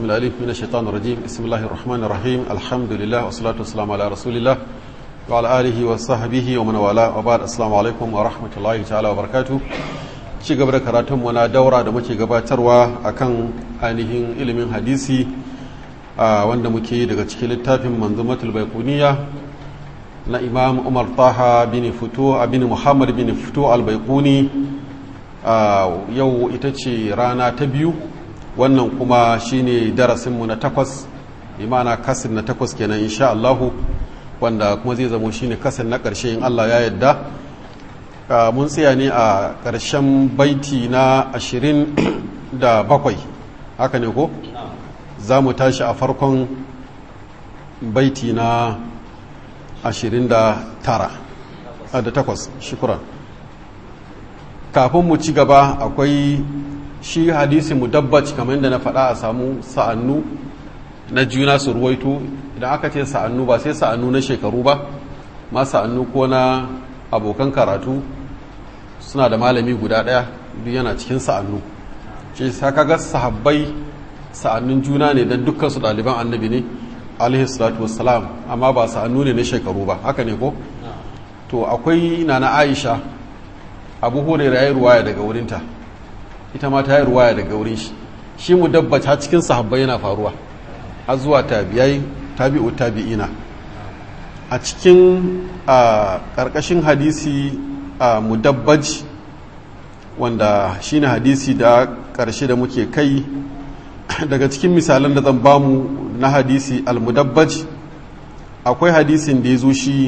الأليف من الشيطان الرجيم بسم الله الرحمن الرحيم الحمد لله والصلاة والسلام على رسول الله وعلى آله وصحبه ومن والاه وبعد السلام عليكم ورحمة الله تعالى وبركاته ci gaba da karatun na daura da muke gabatarwa akan ainihin ilimin hadisi wanda muke yi daga cikin littafin manzumatul baikuniya na imam umar taha bin fito bin muhammad bin fito albaikuni yau ita ce rana ta biyu wannan kuma shine darasinmu na takwas imana kasin na takwas kenan insha Allahu wanda kuma zai zamo shine kasin na ƙarshe in Allah ya yadda mun tsaya ne a ƙarshen baiti na ashirin da bakwai haka ne ko za mu tashi a farkon baiti na ashirin da tara da takwas shukura kafin mu ci gaba akwai shi hadisi mudabbac kamar yadda na faɗa a samu sa'annu na juna su ruwaito idan aka ce sa'annu ba sai sa'annu na shekaru ba ma sa'annu ko na abokan karatu suna da malami guda ɗaya duk yana cikin sa'annu shi sa kaga sahabbai sa'annun juna ne don dukkan su ɗaliban annabi ne alaihi salatu wassalam amma ba sa'annu ne na shekaru ba haka ne ko to akwai nana aisha abu hurairah ya yi ruwaya daga wurinta ita ma ta yi ruwaya daga wurin shi shi mu dabbata cikin sahabbai yana faruwa har zuwa tabiyai tabi'u tabi'ina a cikin ƙarƙashin hadisi a mudabbaj wanda shine hadisi da ƙarshe da muke kai daga cikin misalan da zan bamu na hadisi al-mudabbaj akwai hadisin da ya zo shi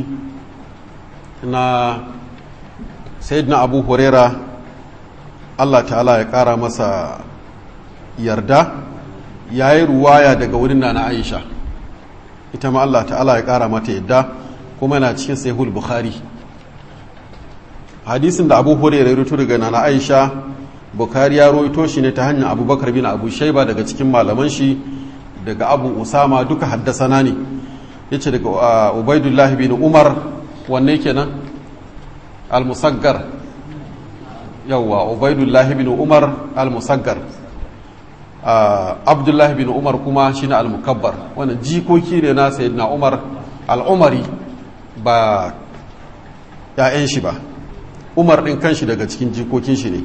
na sayyidina abu huraira Allah ta'ala ya ƙara masa yarda ya yi ruwaya daga wurin na Aisha ita ma Allah ta'ala ya ƙara mata yadda kuma na cikin sahihul bukhari hadisin da abu hurairah ya rutu daga nana Aisha bukhari ya roito shi ne ta hanyar abubakar bin abu shaiba daga cikin malaman shi daga abu usama duka haddasana ne ya ce daga ubaidullah bin umar wanne kenan al-musaggar yawwa ubaidullahi bin umar al-musaggar abdullahi bin umar kuma shine al-mukabbar wannan jikoki ne na sayyidina umar al-umari ba ya'yan shi ba umar din kanshi daga cikin jikokin shi ne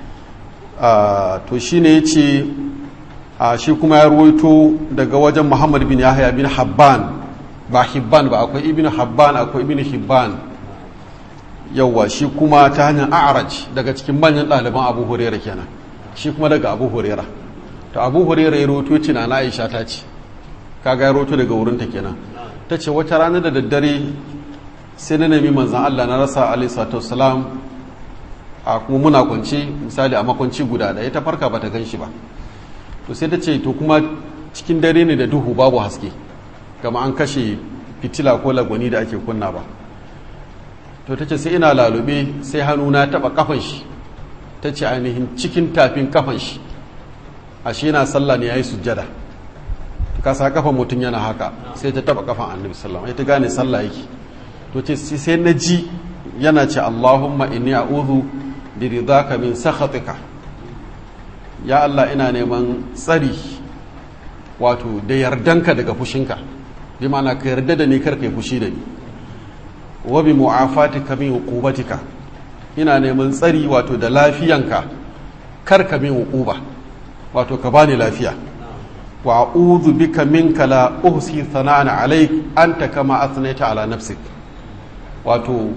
to shine yace shi kuma ya ruwaito daga wajen muhammad bin yahya bin habban ba hibban ba akwai ibn habban akwai ibn hibban yauwa shi kuma ta hanyar a'araj daga cikin manyan ɗaliban abu hurera kenan shi kuma daga abu hurera to abu hurera ya roto ce na aisha ta ce kaga ya roto daga wurinta kenan ta ce wata rana da daddare sai na nemi manzan allah na rasa alaihi salam a kuma muna kwance misali a makwanci guda ɗaya ta farka bata gan shi ba to sai ta ce to kuma cikin dare ne da duhu babu haske kama an kashe fitila ko lagwani da ake kunna ba to ta ce sai ina lalube sai hannuna taɓa kafan shi ta ce ainihin cikin tafin kafan shi ashe yana sallah ne ya yi sujjada ka sa kafan mutum yana haka sai ta taɓa kafan annabi sallam ta gane sallah yake to ce sai na ji yana ce allahumma inni a'udhu bi ridaka min sakhatika ya allah ina neman tsari wato da yardanka daga fushinka bi ma'ana ka yarda da ni kar kai fushi da ni wa bi mu'afatika min hukubatika ina neman tsari wato da lafiyanka kar ka min hukuba wato ka bani lafiya wa a'udhu bika minka la uhsi thana'an alayk anta kama athnayta ala nafsik wato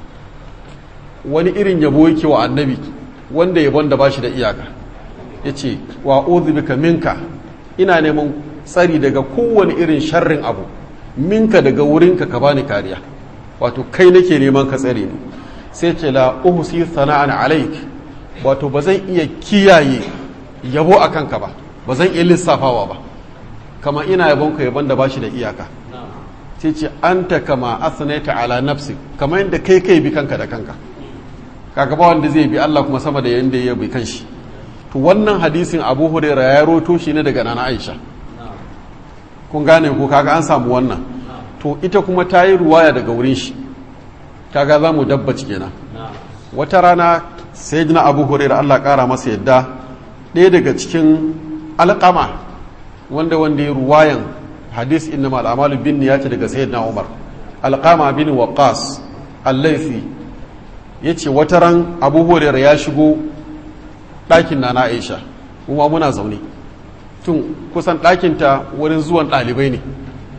wani irin yabo yake wa annabi wanda yabon da bashi da iyaka yace wa a'udhu bika minka ina neman tsari daga kowane irin sharrin abu minka daga wurinka ka bani kariya wato kai nake neman ka tsare ni sai ce la uhsi sana'an alaik wato ba zan iya kiyaye yabo a kanka ba ba zan iya lissafawa ba kama ina yabon ka yabon da bashi da iyaka sai ce anta kama asnaita ala nafsi kama yadda kai kai bi kanka da kanka kaga ba wanda zai bi Allah kuma sama da yanda ya bi kanshi to wannan hadisin Abu Hurairah ya roto shi ne daga Nana Aisha kun gane ko kaga an samu wannan to ita kuma ta yi ruwaya daga wurin shi kaga za mu dabbaci kenan wata rana sai jina abu hurairu allah kara masa yadda ɗaya daga cikin alƙama wanda wanda ya ruwayan hadis inna mal amalu bin niyati daga sayyidina umar alqama bin waqas al-laythi yace wata ran abu hurairah ya shigo ɗakin na aisha kuma muna zaune tun kusan ɗakinta wurin zuwan ɗalibai ne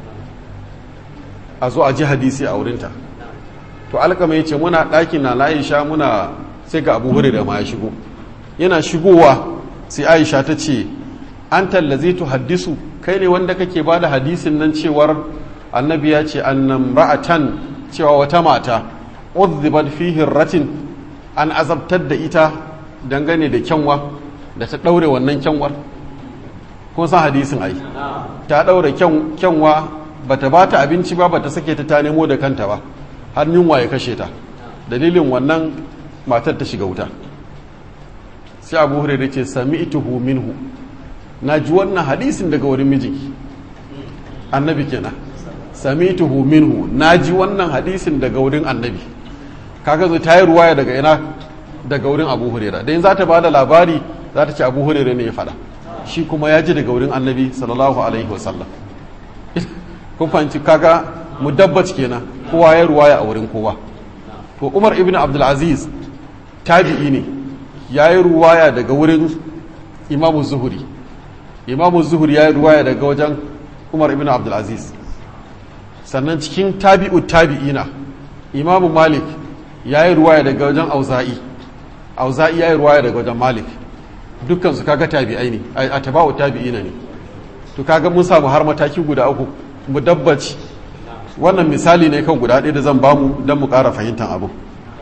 a zo a ji hadisi a wurinta to alkama ya ce muna ɗakin na aisha muna sai ga abu hurairah ma ya shigo yana shigowa sai aisha ta ce an tallazi tu haddisu kai ne wanda kake ba da hadisin nan cewar annabi ya ce annam ra'atan cewa wata mata uzzibat fi hirratin an azabtar da ita dangane da kyanwa da ta ɗaure wannan kyanwar kun san hadisin ai ta ɗaure kyanwa ba ta ba ta abinci ba ba ta sake ta ta nemo da kanta ba har yunwa ya kashe ta dalilin wannan matar ta shiga wuta sai abu hurairu ce sami ituhu minhu na ji wannan hadisin daga wurin mijinki annabi kenan sami ituhu minhu na ji wannan hadisin daga wurin annabi kaga zo ta yi ruwaya daga ina daga wurin abu hurairu da yin za ta ba da labari za ta ce abu hurairu ne ya faɗa shi kuma ya ji daga wurin annabi sallallahu alaihi wasallam kun fahimci kaga mudabbac kenan kowa ya ruwaya a wurin kowa to umar ibn abdulaziz tabi'i ne ya yi ruwaya daga wurin imamu zuhuri imamu zuhuri ya yi ruwaya daga wajen umar ibn abdulaziz sannan cikin tabi'u tabi'ina imamu malik ya yi ruwaya daga wajen auza'i auza'i ya yi ruwaya daga wajen malik dukkan su kaga tabi'ai ne a taba'u tabi'ina ne to kaga mun samu har mataki guda uku mu dabbaci wannan misali ne kan guda ɗaya da zan bamu don mu ƙara fahimtar abu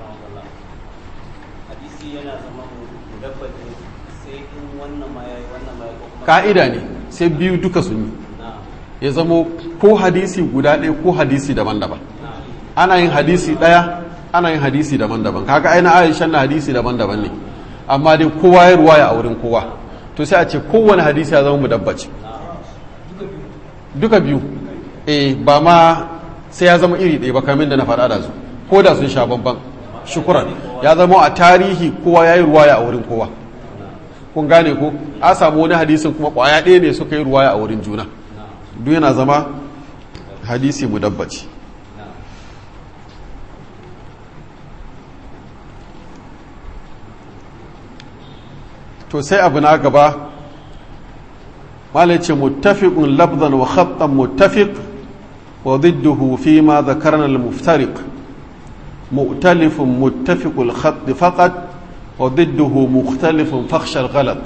ka'ida ne sai biyu duka sun yi ya zamo ko hadisi guda ɗaya ko hadisi daban-daban ana yin hadisi ɗaya ana yin hadisi daban-daban kaga aina aisha na hadisi daban-daban ne amma dai kowa ya ruwaya a wurin kowa to sai a ce kowane hadisi ya zama mudabbaci duka biyu eh ba ma sai ya zama iri ɗaya ba kamin da na faɗa da su ko da sun sha bamban shukuran ya zama a tarihi kowa ya yi ruwaya a wurin kowa kun gane ko a samu wani hadisin kuma ƙwaya ɗaya ne suka yi ruwaya a wurin juna duk yana zama hadisi mudabbaci to sai abu na gaba malace muttafiqun labdan wa khattan muttafiq wa ضده فيما ذكرنا المفترق مؤتلف متفق الخط فقط وضده مختلف فخش الغلط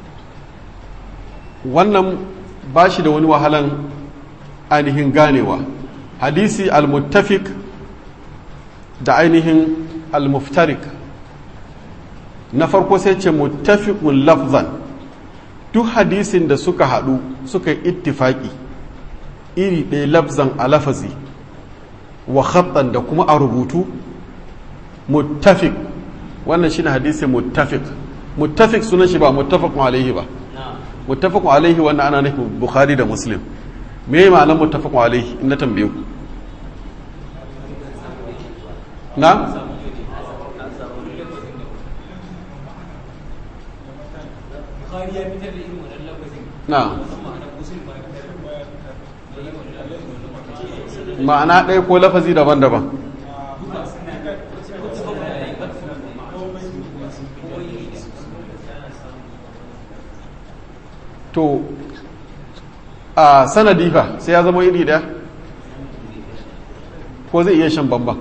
wannan ba shi da wani wahalan ainihin ganewa hadisi al-muttafiq da ainihin al-muftarik na farko sai ce muttafiqun lafzan duk hadisin da suka haɗu suka yi ittifaki iri ɗaya lafzan a lafazi wa khattan da kuma a rubutu muttafiq wannan shine hadisin muttafiq muttafiq sunan shi ba muttafaqun alaihi ba muttafaqun alaihi wannan ana nufin bukhari da muslim me ya ma'anar muttafaqun alaihi in na tambaye ku na na ma'ana ɗaya ko lafazi daban-daban to a sanadi fa sai ya zama iri ɗaya ko zai iya shan bamban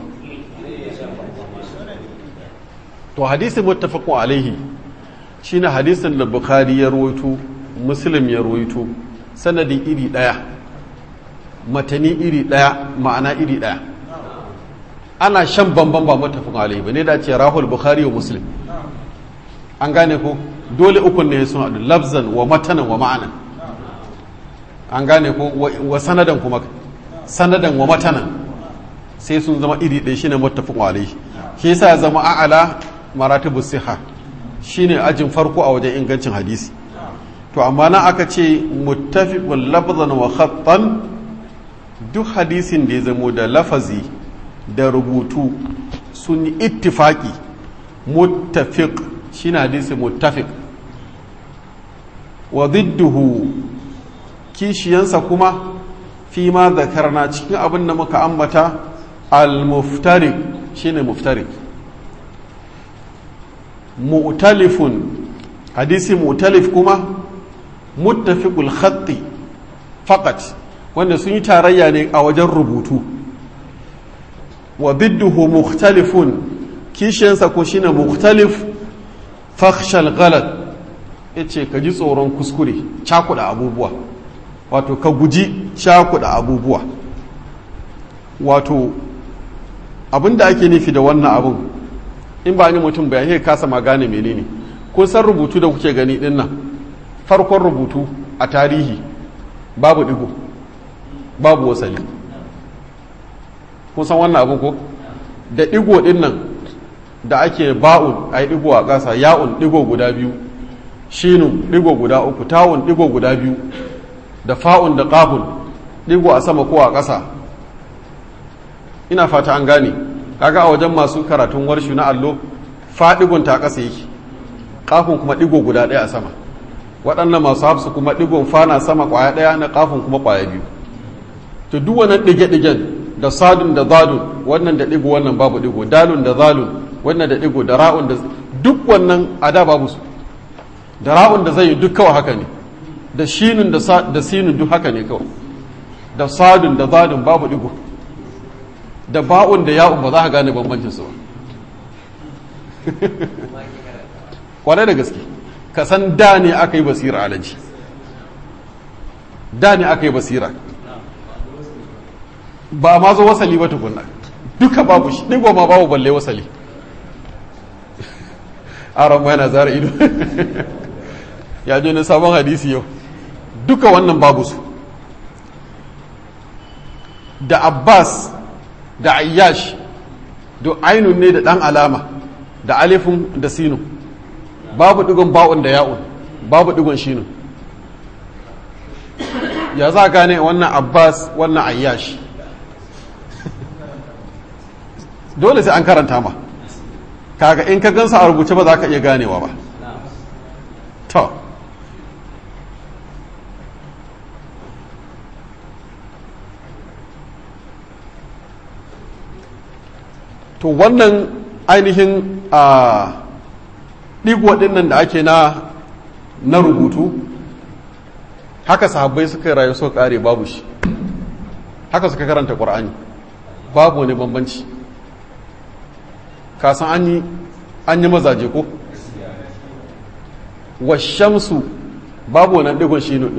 to hadisin muttafaqun alaihi shine hadisin da bukhari ya rawaito muslim ya rawaito sanadi iri ɗaya matani iri ɗaya ma'ana iri ɗaya ana shan bamban ba muttafaqun alaihi ba ne da ce rahul bukhari wa muslim an gane ko dole ukun ne sun haɗu lafzan wa matanan wa ma'anan an gane ko wa sanadan kuma sanadan wa matanan sai sun zama iri ɗaya shine muttafaqun alaihi shi yasa ya zama a'ala maratibu siha shine ajin farko a wajen ingancin hadisi to amma na aka ce muttafiqun lafzan wa khattan duk hadisin da ya zamo da lafazi da rubutu sun yi ittifaki muttafiq shine hadisi muttafiq wa didduhu kishiyansa kuma fi ma zakarna cikin abin da muka ambata al-muftarik shine muftarik mu'talifun hadisi mu'talif kuma muttafiqul khatti faqat wanda sun yi tarayya ne a wajen rubutu wa bidduhu mukhtalifun kishiyansa ko shine mukhtalif fakhshal ghalat yace ka ji tsoron kuskure cakuda abubuwa wato ka guji cakuda abubuwa wato abinda ake nufi da wannan abun in ba ni mutum bayan ya kasa ma gane menene kun san rubutu da kuke gani din nan farkon rubutu a tarihi babu digo babu wasali kun san wannan abun ko da digo din nan da ake ba'un a yi digo a ƙasa ya'un digo guda biyu shinun digo guda uku tawun digo guda biyu da fa'un da ƙafun digo a sama ko a ƙasa ina fata an gane kaga a wajen masu karatun warshu na allo faɗigon ta ƙasa yake ƙafin kuma ɗigo guda ɗaya a sama waɗannan masu hafsu kuma ɗigon fana sama ƙwaya ɗaya na ƙafin kuma ƙwaya biyu to duk wannan ɗige-ɗigen da sadun da zadun wannan da ɗigo wannan babu ɗigo dalun da zalun wannan da ɗigo da ra'un da duk wannan a da babu su da ra'un da zai yi duk kawai haka ne da shinun da sinun duk haka ne kawai da sadun da zadun babu ɗigo da ba'un da ya'un ba za ka gane bambancin su ba kwarai da gaske ka san da ne aka yi basira alaji da ne aka yi basira ba ma zo wasali ba tukunna duka babu shi ɗigo ma babu balle wasali aron ma yana zara ido ya je na sabon hadisi yau duka wannan babu su da abbas da ayyash da ainun ne da ɗan alama da alifin da sinu babu ɗigon ba'un da ya'un babu ɗigon shinu ya za gane wannan abbas wannan ayyash dole sai an karanta ma kaga in ka gansa a rubuce ba za ka iya ganewa ba to to wannan ainihin a ɗigo ɗinnan da ake na na rubutu haka sahabbai suka rayu so ƙare babu shi haka suka karanta ƙwar'ani babu wani bambanci kasan an yi an yi mazaje ko washamsu babu wani ɗigon shi ɗin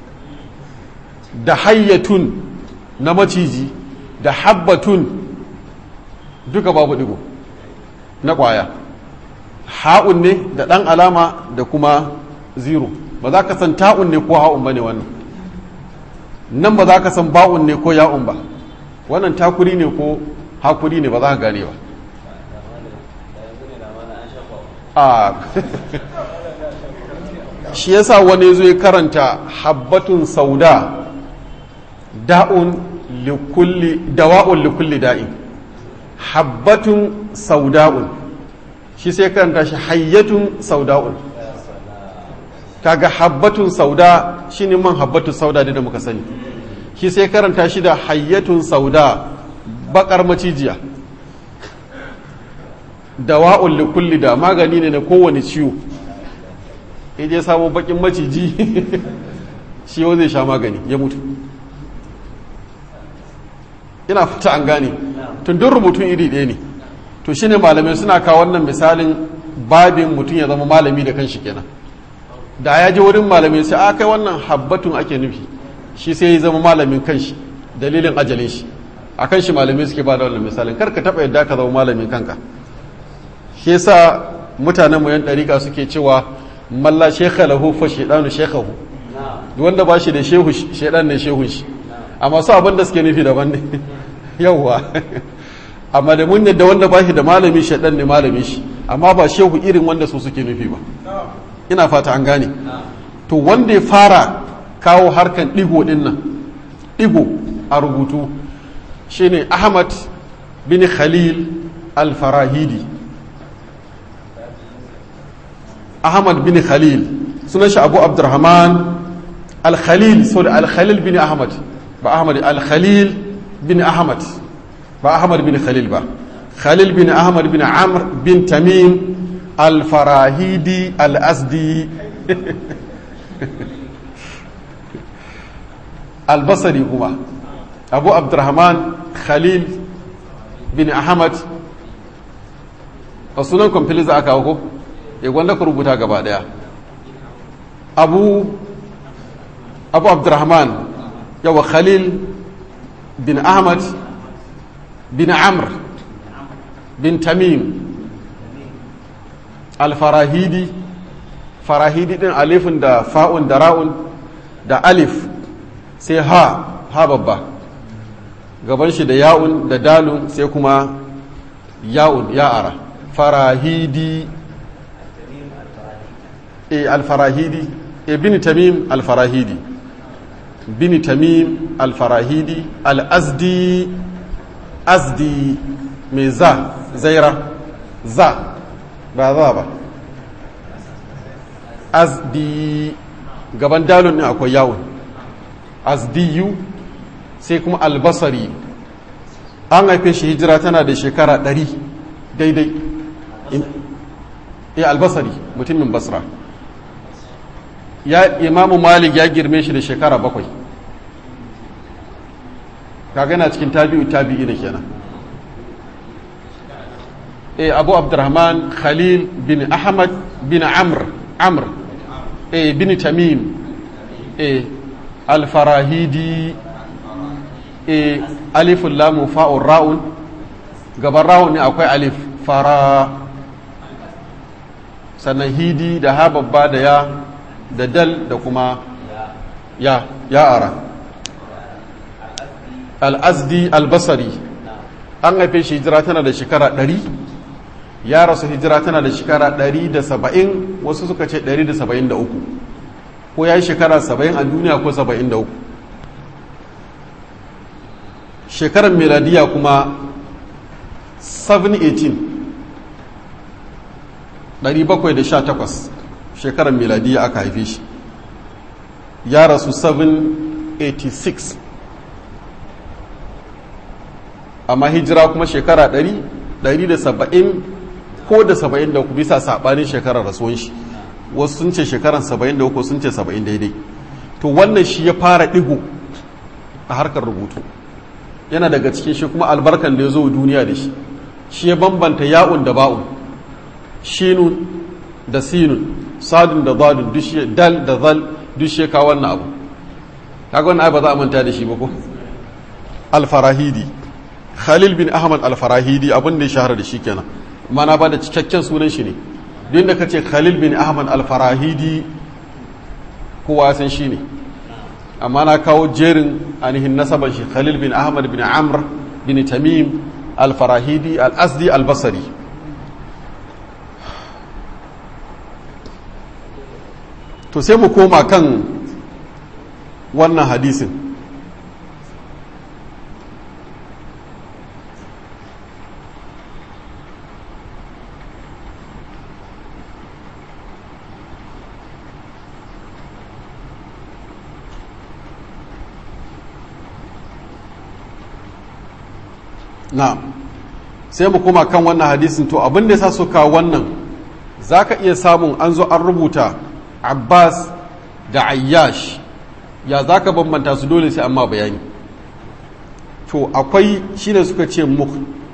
da hayyatun na maciji da habbatun duka babu digo na kwaya ha'un ne da ɗan alama da kuma zero ba za ka san ta'un ne ko ha'un ba ne wannan nan ba za ka san ba'un ne ko ya'un ba wannan takuri ne ko hakuri ne ba za ka gane ba a shi yasa wani zai karanta habbatun sauda da'un likulli dawa'un likulli da'in habbatun sauda'un shi sai karanta shi hayyatun sauda'un kaga habbatun sauda shine man habbatun sauda da muka sani shi sai karanta shi da hayyatun sauda bakar macijiya dawa'un likulli da magani ne na kowane ciwo je samu bakin maciji shi yau zai sha magani ya mutu ina fata an gane tun duk rubutun iri ɗaya ne to shine malamai suna kawo wannan misalin babin mutum ya zama malami da kanshi kenan da ya je wurin malamai sai a kai wannan habbatun ake nufi shi sai ya zama malamin kanshi dalilin ajalin shi a kan shi malamai suke ba da wannan misalin kar ka taɓa yadda ka zama malamin kanka shi yasa mutanen mu yan ɗariƙa suke cewa malla shekha lahu fa shaidanu shekhahu wanda ba shi da shehu shaidan ne shehun shi amma su abin da suke nufi daban ne yauwa amma da mun yadda wanda ba shi da malami shaidan ne malami shi amma ba shehu irin wanda su suke nufi ba ina fata an gane to wanda ya fara kawo harkan ɗigo ɗin nan ɗigo a rubutu shine ahmad bin khalil al-farahidi ahmad bin khalil sunan shi abu abdurrahman al-khalil so da al-khalil bin ahmad ba ahmad al-khalil bin ahmad ba ahmad bin khalil ba khalil bin ahmad bin amr bin tamim al-farahidi al-asdi al-basri kuma abu abdurrahman khalil bin ahmad a sunan kwamfili za a kawo ko ya gwanda ku rubuta gaba daya abu abu abdurrahman yawa khalil bin ahmad bin amr bin tamim alfarahidi farahidi din alifin da fa'un da ra'un da alif sai ha ha babba gaban shi da ya'un da dalun sai kuma ya'un ya'ara farahidi e alfarahidi e bin tamim alfarahidi bin tamim alfarahidi al'azdi azdi mai za zaira za ba za ba azdi gaban dalon ne akwai yawon azdiyu sai kuma albasari an haife shi hijira tana da shekara ɗari daidai ya albasari mutumin basra ya imamu malik ya girme shi da shekara bakwai kagana cikin tabi'u tabi'i da kenan e abu abdurrahman khalil bin ahmad bin amr amr e bin tamim e alfarahidi e alifun lamun fa'un ra'un gaban ra'un ne akwai alif fara sannan hidi da ha babba da ya da dal da kuma ya ya ara al'azdi albasari an haife shi hijira tana da shekara ɗari ya rasu hijira tana da shekara ɗari da saba'in wasu suka ce ɗari da saba'in da uku ko ya yi shekara saba'in a duniya ko saba'in da uku shekarar meladiya kuma 718 718 shekarar meladiya aka haife shi ya rasu 786 amma hijira kuma shekara 170 ko da 73 bisa saɓanin shekarar rasuwan shi wasu sun ce shekarar 73 sun ce 70 daidai to wannan shi ya fara ɗigo a harkar rubutu yana daga cikin shi kuma albarkan da ya zo duniya da shi shi ya bambanta ya'un da ba'un shinun da sinun sadun da zadun dushe dal da zal dushe ka wannan abu kaga wannan ba za a manta da shi ba ko alfarahidi khalil bin ahmad alfarahidi abin da ya shahara da shi kenan mana ba da cikakken sunan shi ne duk da kace khalil bin ahmad alfarahidi kowa san shi ne amma na kawo jerin ainihin nasaban shi khalil bin ahmad bin amr bin tamim alfarahidi al-asdi al-basri to sai mu koma kan wannan hadisin na sai mu koma kan wannan hadisin to abin da ya sa suka wannan za ka iya samun an zo an rubuta abbas da ayyash ya za ka bambanta su dole sai amma bayani to akwai shine suka ce mu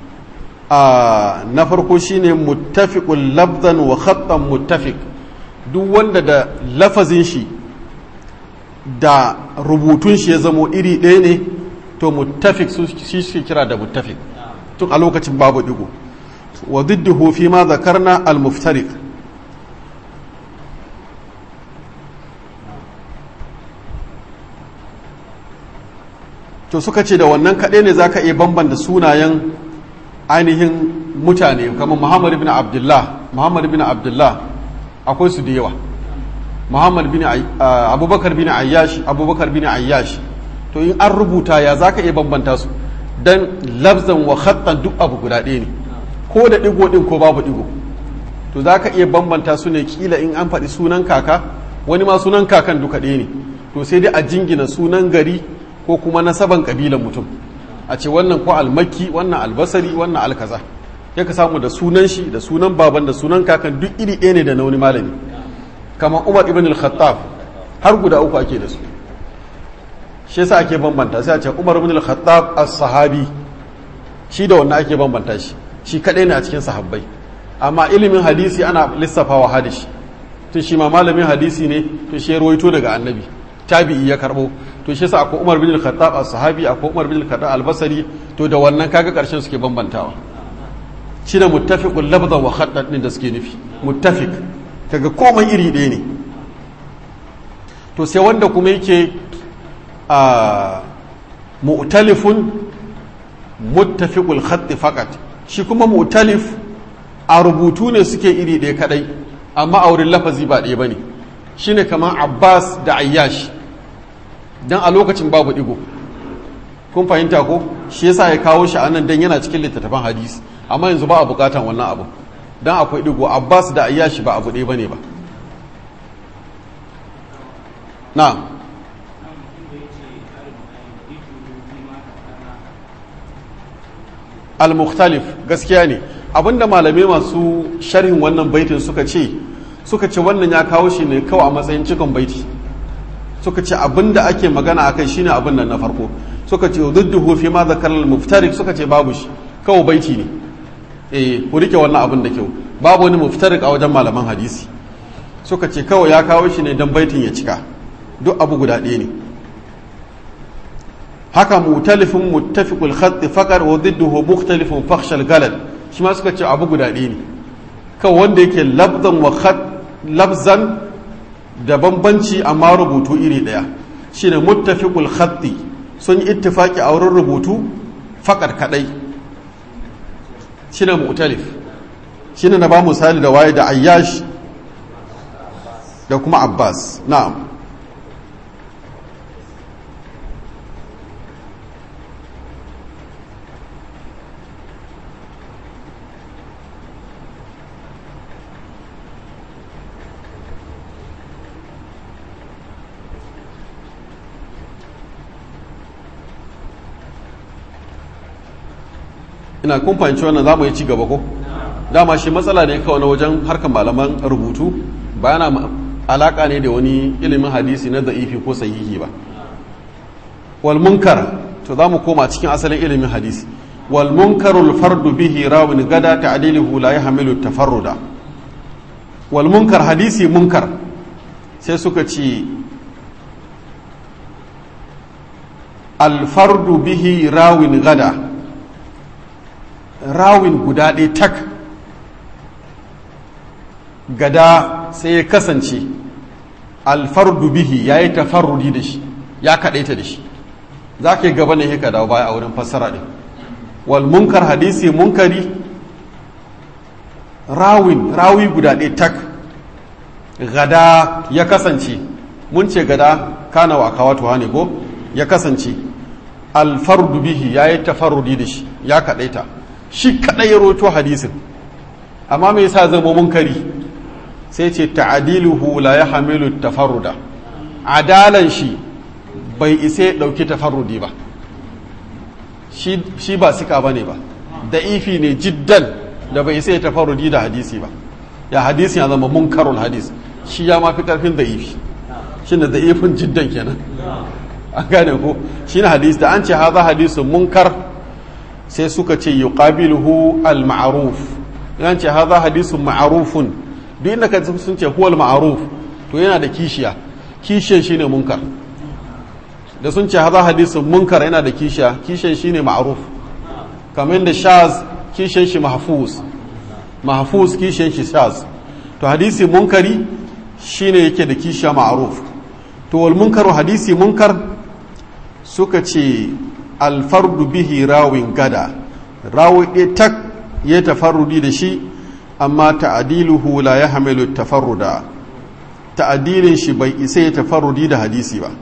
a na farko shine muttafiqul labdan wa khattan muttafiq duk wanda da lafazin shi da rubutun shi ya zamo iri ɗaya ne to muttafiq su shi suke kira da muttafiq tun a lokacin babu digo wa diddihu fi ma zakarna al-muftariq to suka ce da wannan kaɗai ne za ka iya bambanta sunayen ainihin mutane kamar muhammad bin abdullah muhammad bin abdullah akwai su da yawa muhammad bin abubakar bin ayyash abubakar bin ayyash to in an rubuta ya za ka iya bambanta su don labzan wa khattan duk abu guda ɗaya ne ko da ɗigo ɗin ko babu ɗigo to za ka iya bambanta su ne kila in an faɗi sunan kaka wani ma sunan kakan duka ɗaya ne to sai dai a jingina sunan gari ko kuma nasaban kabilan mutum a ce wannan ko almakki wannan albasari wannan alkaza ya ka samu da sunan shi da sunan baban da sunan kakan duk iri ɗaya ne da na wani malami kamar umar ibn al-khattab har guda uku ake da su shi yasa ake bambanta sai a ce umar ibn al-khattab as-sahabi shi da wannan ake bambanta shi shi kadai ne a cikin sahabbai amma ilimin hadisi ana lissafawa hadisi tun shi ma malamin hadisi ne to shi ya rawaito daga annabi tabi'i ya karbo to shi yasa akwai umar bin al-khattab as-sahabi akwai umar bin al-khattab al-basri to da wannan kaga karshen suke bambantawa shi da muttafiqul labda wa khaddad din da suke nufi muttafiq kaga komai iri ɗaya ne to sai wanda kuma yake a mu'talifun muttafiqul khatt faqat shi kuma mu'talif a rubutu ne suke iri ɗaya kadai amma a wurin lafazi ba ɗaya bane shine kamar Abbas da Ayyash dan a lokacin babu digo kun fahimta ko shi yasa ya kawo shi anan dan yana cikin littattafan hadisi amma yanzu ba a bukatan wannan abu dan akwai digo Abbas da Ayyash ba abu ɗaya bane ba na'am al-mukhtalif gaskiya ne abinda malamai masu sharhin wannan baitin suka ce suka ce wannan ya kawo shi ne kawai a matsayin cikon baiti suka ce abinda ake magana akai shine abin nan na farko suka ce dudduhu fi ma zakar al-muftarik suka ce babu shi kawai baiti ne eh ku rike wannan abin da kyau babu wani muftarik a wajen malaman hadisi suka ce kawai ya kawo shi ne dan baitin ya cika duk abu guda ɗaya ne haka mutalifin muttafiqul khatt faqar wa didduhu mukhtalifun fakhshal galal shi ma suka ce abu guda ɗaya ne kawai wanda yake labzan wa khat labzan da bambanci amma rubutu iri ɗaya shine muttafiqul khatti sun yi ittifaki a wurin rubutu faqar kadai shine mu'talif shine na ba misali da waye da ayyash da kuma abbas na'am ina kun fahimci wannan za mu yi ci gaba ko dama shi matsala ne kawai na wajen harkar malaman rubutu ba yana alaka ne da wani ilimin hadisi na da'ifi ko sahihi ba wal munkar to za mu koma cikin asalin ilimin hadisi wal munkarul fardu bihi rawin gada ta'diluhu la yahmilu tafarruda wal munkar hadisi munkar sai suka ce al fardu bihi rawin gada rawin guda ɗaya tak gada sai ya kasance alfardu bihi ya yi tafarrudi da shi ya kaɗaita da shi za ka yi gaba ne ka dawo baya a wurin fassara ɗin wal munkar hadisi munkari rawin rawi guda ɗaya tak gada ya kasance mun ce gada kana wa kawatu ne ko ya kasance alfardu bihi ya yi tafarrudi da shi ya kaɗaita shi kaɗai ya roto hadisin amma me yasa zama munkari sai ce ta'adiluhu la ya hamilu tafarruda adalan shi bai isa ya ɗauki tafarrudi ba shi ba sika ba ne ba da ifi ne jiddan da bai isa ya tafarrudi da hadisi ba ya hadisi ya zama munkarul hadis shi ya mafi ƙarfin da ifi shi da ifin jiddan kenan an gane ko shi na hadisi da an ce haza hadisun munkar sai suka ce yuqabiluhu al-ma'ruf yan ce hadha hadithun ma'rufun duk inda ka sun ce huwal ma'ruf to yana da kishiya kishiyan shine munkar da sun ce hadha hadithun munkar yana da kishiya kishiyan shine ma'ruf kamar da shaz kishiyan shi mahfuz mahfuz kishiyan shi shaz to hadisi munkari shine yake da kishiya ma'ruf to wal munkaru hadisi munkar suka ce alfardu bihi rawin gada rawi ɗaya tak ya tafarrudi da shi amma ta'adiluhu la ya hamilu tafarruda ta'adilin shi bai isa ya tafarrudi da hadisi ba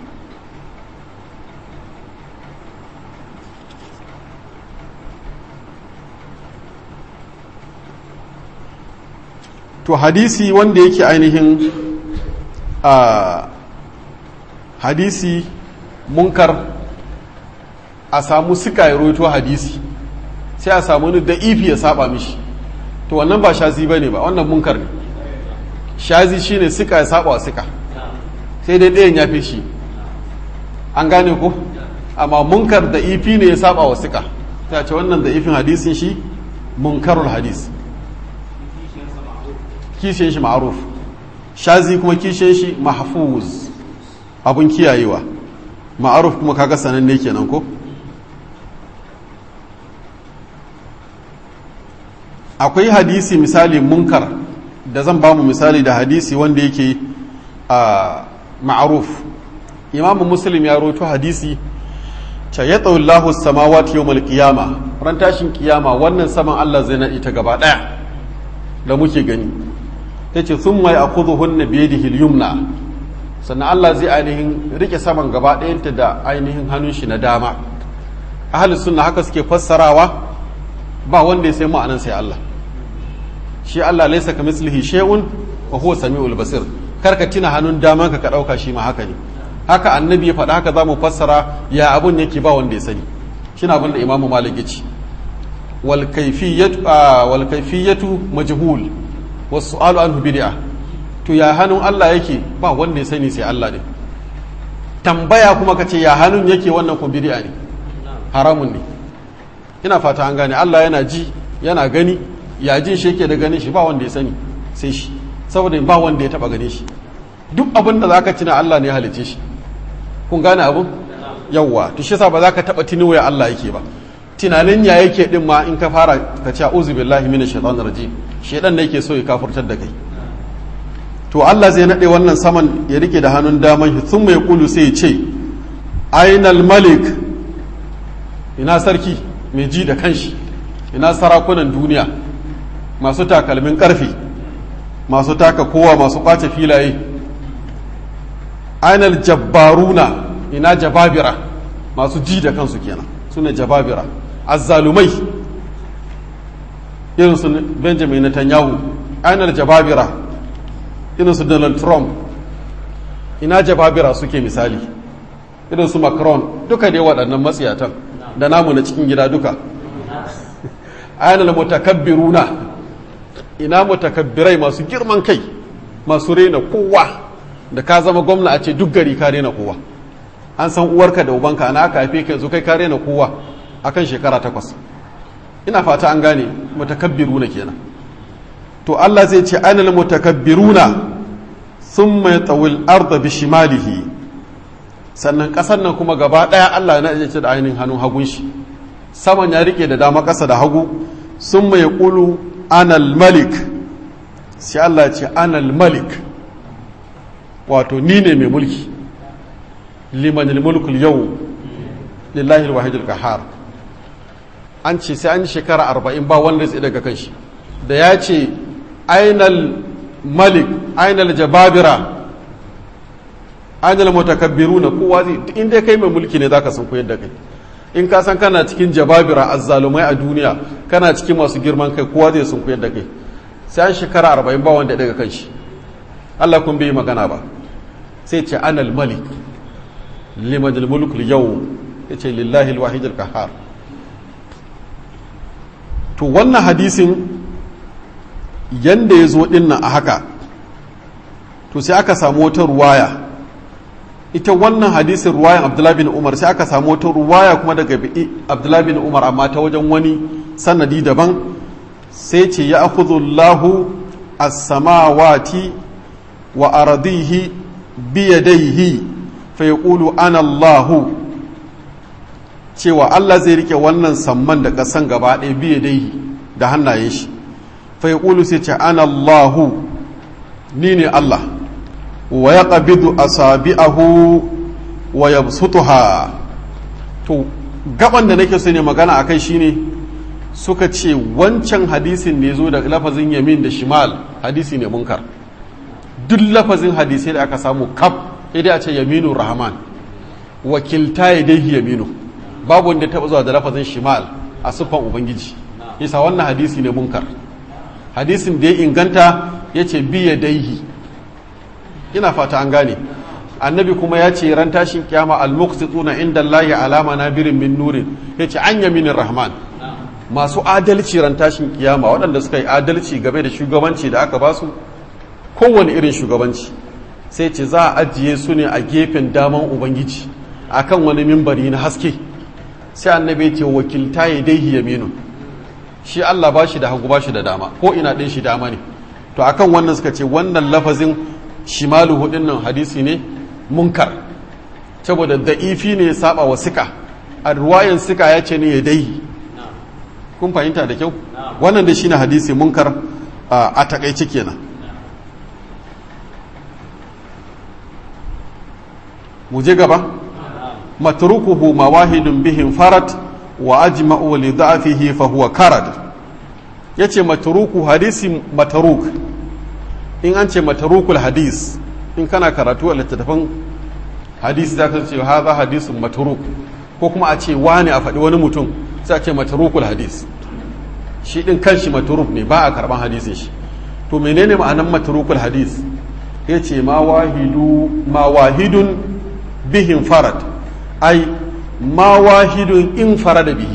to hadisi wanda yake ainihin a hadisi munkar a samu suka ya roito hadisi sai a samu ni da ifi ya saba mishi to wannan ba shazi ba ne ba wannan munkar ne shazi shine suka ya saba wa suka sai dai ɗayan ya fi shi an gane ko amma munkar da ifi ne ya saba wa suka ta ce wannan da ifin hadisin shi munkarul hadis kishiyan shi ma'aruf shazi kuma kishiyan shi mahfuz abun kiyayewa ma'aruf kuma kaga sananne kenan ko akwai hadisi misali munkar da zan ba mu misali da hadisi wanda yake a ma'aruf imamu muslim ya roto hadisi ce ya tsawallahu samawati yau malkiyama ran tashin kiyama wannan saman allah zai naɗi ta gaba ɗaya da muke gani ya ce sun mai a kudu hunna biye da hilyumna sannan allah zai ainihin rike saman gaba ɗayanta da ainihin hannun shi na dama ahalin sunna haka suke fassarawa ba wanda ya sai ma'anan sai allah shi allah laisa ka mislihi shay'un wa huwa sami'ul basir karka tina hannun daman ka ka ɗauka shi ma haka ne haka annabi ya faɗa haka za mu fassara ya abun yake ba wanda ya sani shi na abin da imamu malik ya ce wal kaifiyatu majhul wasu su'alu anhu bid'a to ya hannun Allah yake ba wanda ya sani sai Allah ne tambaya kuma ka ce ya hannun yake wannan kuma bid'a ne haramun ne ina fata an gane Allah yana ji yana gani ya jin shi yake da ganin shi ba wanda ya sani sai shi saboda ba wanda ya taba gane shi duk abin da zaka tuna Allah ne ya halice shi kun gane abin yawwa to shi yasa ba za ka taba tuni waya Allah yake ba tunanin ya yake din ma in ka fara ka ce a'udhu billahi minash shaitanir rajim shedan ne yake so ya kafurtar da kai to Allah zai nade wannan saman ya rike da hannun daman shi sun mai kulu sai ya ce ainal malik ina sarki mai ji da kanshi ina sarakunan duniya masu takalmin karfe masu taka kowa masu kwace filaye ainal jabbaruna ina jababira masu ji da kansu kenan suna jababira azzalumai irin su benjamin netanyahu ainal jababira irin su donald trump ina jababira suke misali irin su macron duka dai waɗannan matsiyatan da namu na cikin gida duka ainal mutakabbiruna ina mutakabbirai masu girman kai masu rena kowa da ka zama gwamna a ce duk gari ka rena kowa an san uwarka da ubanka ana aka haife ka yanzu kai ka rena kowa akan shekara takwas ina fata an gane mutakabbiruna kenan to Allah zai ce anil mutakabbiruna thumma yatawil arda bishimalihi sannan kasar nan kuma gaba daya Allah na ce da ainihin hannun hagun shi saman ya rike da dama kasa da hagu summa yaqulu anal malik sai Allah ce anal malik wato ni ne mai mulki liman mulkul yau lillahi alwahid alqahar an ce sai an shekara arba'in ba wanda zai daga kanshi da ya ce ainal malik ainal jababira ainal mutakabbiruna kowa zai inda kai mai mulki ne zaka san koyar da kai in ka san kana cikin jababira azzalumai a duniya kana cikin masu girman kai kowa zai sun koyar da kai sai an shekara arba'in ba wanda daga kanshi Allah kun bai magana ba sai ce anal malik liman mulkul yau ya ce lillahi alwahid alqahar to wannan hadisin yanda ya zo dinnan a haka to sai aka samu wata ruwaya ita wannan hadisin ruwayan abdullahi bin umar sai aka samu wata ruwaya kuma daga abdullahi bin umar amma ta wajen wani sanadi daban sai ce ya akhudullahu as-samawati wa aradihi biyadaihi fa yaqulu ana Allahu cewa Allah zai rike wannan samman da kasan gaba ɗaya biyadaihi da hannayen shi fa yaqulu sai ce ana Allahu ni ne Allah wa yaqbidu asabi'ahu wa yabsutuha to gaban da nake so ne magana akai shine suka ce wancan hadisin ne zo da lafazin yamin da shimal hadisi ne munkar duk lafazin hadisai da aka samu kaf idan a ce yaminu rahman wakilta ya dai yaminu babu wanda taɓa zuwa da lafazin shimal a siffan ubangiji isa wannan hadisi ne munkar hadisin da ya inganta ya ce biya daihi ina fata an gane annabi kuma ya ce ran tashin kiyama al-muqsituna inda Allahi alama nabirin min nurin yace an yaminin rahman masu adalci ran tashin kiyama waɗanda suka yi adalci game da shugabanci da aka basu kowane irin shugabanci sai ce za a ajiye su ne a gefen daman ubangiji akan wani mimbari na haske sai annabi ce wakilta ya dai yaminu shi Allah ba shi da hagu ba shi da dama ko ina ɗin shi dama ne to akan wannan suka ce wannan lafazin shimalu hudin nan hadisi ne munkar saboda da'ifi ne ya saba wa sika a ruwayan sika ya ce ne ya dai kun fahimta da kyau wannan da shine hadisi munkar a takaice kenan mu je gaba matrukuhu mawahidun bihim farat wa ajma'u li da'fihi fa huwa karad yace matruku hadisi matruk in an ce matrukul hadis in kana karatu a littattafan hadisi zaka ce hadha hadisun matruk ko kuma a ce wani a faɗi wani mutum sai a ce matrukul hadis shi din kanshi matruk ne ba a karban hadisin shi to menene ma'anan matrukul hadis yace ma wahidu ma wahidun bihin farad ai ma wahidun in farada bihi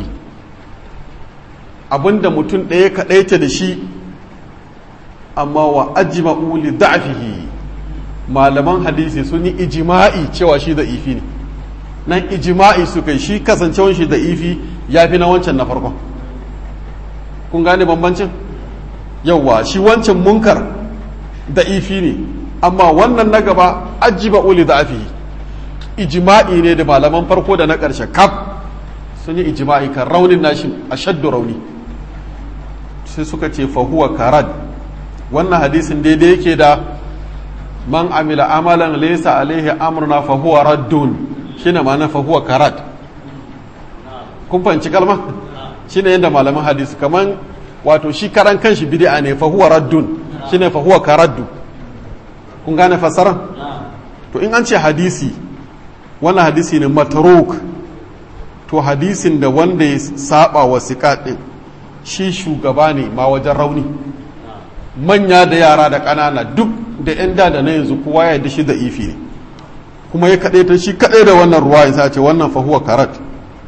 abinda mutum ɗaya kaɗaita da shi amma wa ajma'u li da'fihi malaman hadisi sun yi ijima'i cewa shi da ifi ne nan ijima'i su kai shi kasancewan shi da ifi ya fi na wancan na farkon kun gane bambancin yauwa shi wancan munkar da ifi ne amma wannan na gaba ajma'u li da'fihi ijima'i ne da malaman farko da na ƙarshe kaf sun yi ijima'i kan raunin nashi a shaddu rauni sai suka ce fahuwa karad wannan hadisin daidai yake da man amila amalan laysa alaihi amruna fahuwa raddun shine ma'ana fahuwa karad kun fahimci kalma shine yadda malaman hadisi kaman wato shi karan kanshi bid'a ne fahuwa raddun shine fahuwa karaddu kun gane fasara to in an ce hadisi wannan hadisi ne mataruk to hadisin da wanda ya saba wa ɗin shi shugaba ne ma wajen rauni manya da yara da ƙanana duk da 'yan da da na yanzu kowa ya da shi da ifi ne kuma ya kaɗai ta shi kaɗai da wannan ruwa ya ce wannan fahuwa karat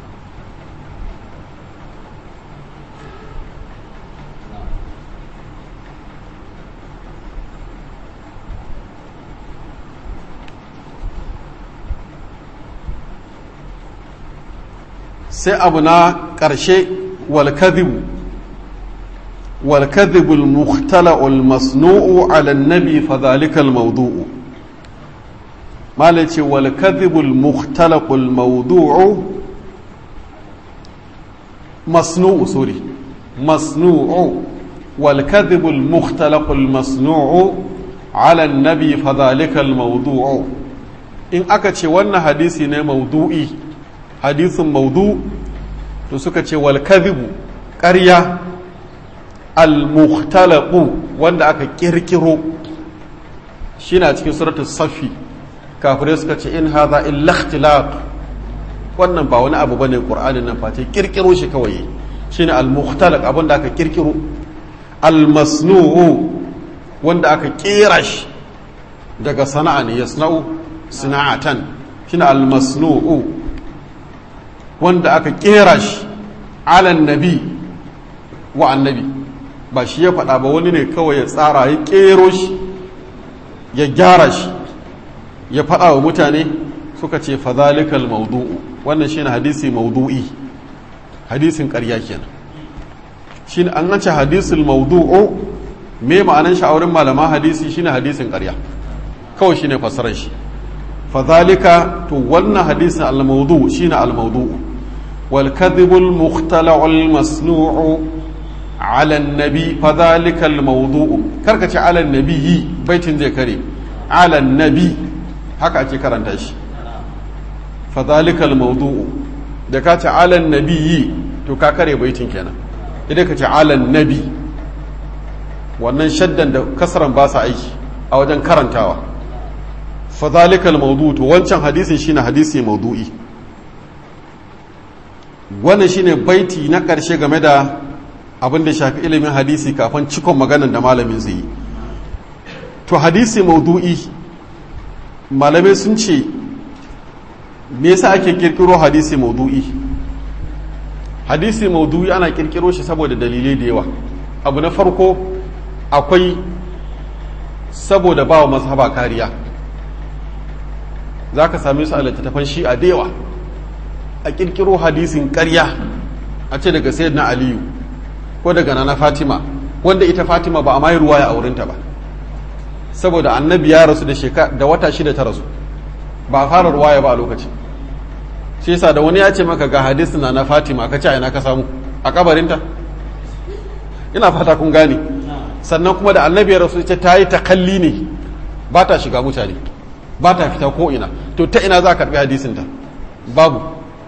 sai abu na ƙarshe walkadhibu walkadhibu al-mukhtala'u al-masnu'u 'ala an-nabi fa dhalika al-mawdu'u malaci walkadhibu al-mukhtala'u al-mawdu'u masnu'u sorry masnu'u والكذب المختلق المصنوع على النبي فذلك الموضوع in aka ce wannan hadisi ne maudu'i hadisin maudu to suka ce wal kadhibu ƙarya al mukhtalaqu wanda aka kirkiro shi na cikin suratul safi kafirai suka ce in hadha illa ikhtilaq wannan ba wani abu bane qur'anin nan face kirkiro shi kawai shine al mukhtalaq abin da aka kirkiro al masnu'u wanda aka kera shi daga sana'a ne yasna'u sana'atan shine al masnu'u wanda aka kera shi alan nabi wa annabi ba shi ya faɗa ba wani ne kawai ya tsara ya kero shi ya gyara shi ya faɗa wa mutane suka ce fazalikal maudu'u wannan shi ne hadisi maudu'i hadisin ƙarya kenan shi an nace hadisul maudu'u me ma'anan shi a wurin malaman hadisi shi ne hadisin ƙarya kawai shi ne fasarar shi fazalika to wannan hadisin al-maudu shi ne al-maudu'u والكذب المختلع المصنوع على النبي فذلك الموضوع كركة على النبي بيت زي كريم على النبي haka ake karanta shi fadhalika almawdu'u da ka ce ala nabiyyi to ka kare baitin kenan idan ka ce ala nabi wannan shaddan da kasran ba sa aiki a wajen karantawa fadhalika almawdu'u to wancan hadisin shine hadisi mawdu'i wannan shine baiti na ƙarshe game da abin da shafi ilimin hadisi kafin cikon maganan da malamin zai yi to hadisi maudu'i malamai sun ce me yasa ake kirkiro hadisi maudu'i hadisi maudu'i ana kirkiro shi saboda dalilai da yawa abu na farko akwai saboda ba wa mazhaba kariya za ka same su a littattafan shi a yawa a kirkiro hadisin karya a ce daga sayyid na aliyu ko daga nana fatima wanda ita fatima ba a mai ruwaya a wurinta ba saboda annabi ya rasu da da wata shida ta rasu ba a fara ruwaya ba a lokaci shi yasa da wani ya ce maka ga hadisi na na fatima ka ce a ina ka samu a kabarinta ina fata kun gane sannan kuma da annabi ya rasu ce ta yi takalli ne ba ta shiga mutane ba ta fita ko ina to ta ina za a karbi hadisinta babu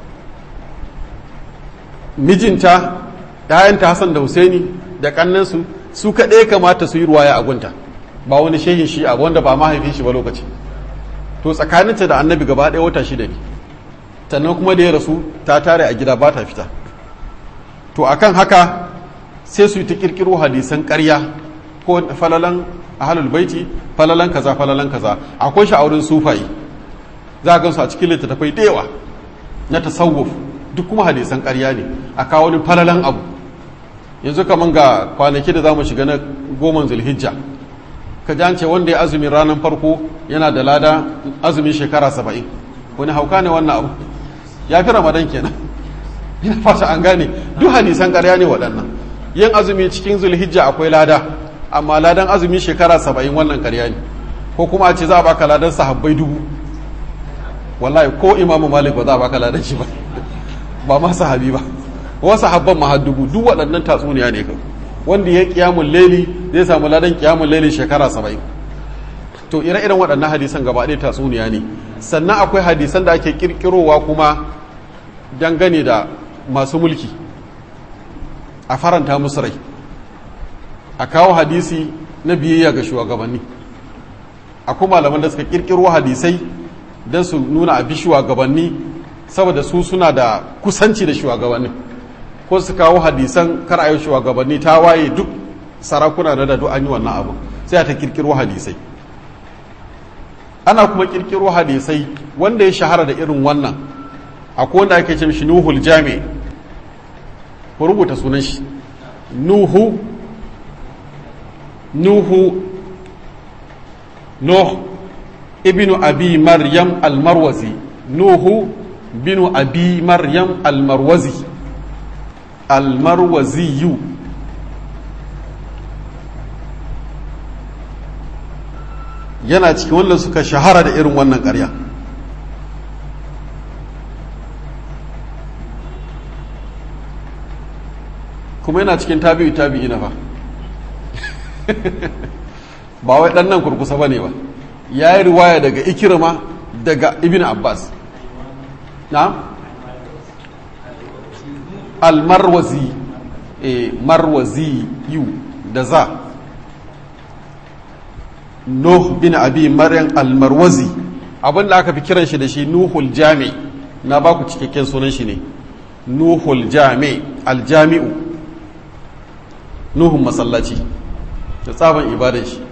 mijinta ‘ya'yanta Hassan da Husaini da kannansu su kaɗai kamata su yi ruwaya a gunta ba wani shehin shi a wanda ba mahaifin shi ba lokaci to tsakaninta da annabi gaba ɗaya wata shida ne sannan kuma da ya rasu ta tare a gida ba ta fita to akan haka sai su yi ta kirkiro hadisan ƙarya ko falalan ahalul baiti falalan kaza falalan kaza akwai shi a wurin sufayi za a gansu a cikin littattafai da yawa na tasawuf duk kuma hadisan ƙarya ne a kawo wani falalan abu yanzu kaman ga kwanaki da za mu shiga na goman zulhijja ka ji ce wanda ya azumin ranar farko yana da lada azumin shekara saba'in wani hauka ne wannan abu ya fi ramadan kenan ina fata an gane duk hadisan ƙarya ne waɗannan yin azumi cikin zulhijja akwai lada amma ladan azumin shekara saba'in wannan ƙarya ne ko kuma a ce za a baka ladan sahabbai dubu wallahi ko imamu malik ba za a baka ladan shi ba ba ma sahabi ba wasu habban ma dubu duk waɗannan tatsuniya ne kan wanda ya kiyamun leli zai samu ladan kiyamun leli shekara saba'in to ire-iren waɗannan hadisan gaba ɗaya tatsuniya ne sannan akwai hadisan da ake kirkirowa kuma dangane da masu mulki a faranta musu rai a kawo hadisi na biyayya ga shugabanni akwai malaman da suka kirkiro hadisai don su nuna a bi shugabanni saboda su suna da kusanci da shugabanni ko su kawo hadisan kar a yi shugabanni ta waye duk sarakuna da dadu an yi wannan abu sai a ta kirkiro hadisai ana kuma kirkiro hadisai wanda ya shahara da irin wannan akwai wanda ake ce shi nuhul jami ku rubuta sunan shi nuhu nuhu nuh ibnu abi maryam almarwazi nuhu binu abi maryam almarwazi almarwaziyu yana cikin wanda suka shahara da irin wannan ƙarya kuma yana cikin tabi'u tabi'i na fa ba wai ɗan nan kurkusa ba ne ba ya yi riwaya daga ikirma daga ibn abbas na almarwazi e marwazi yu da za nuh bin abi maryam almarwazi abin da aka fi kiran shi da shi nuhul jami na ba ku cikakken sunan shi ne nuhul jami aljami'u nuhun masallaci da tsaban ibadan shi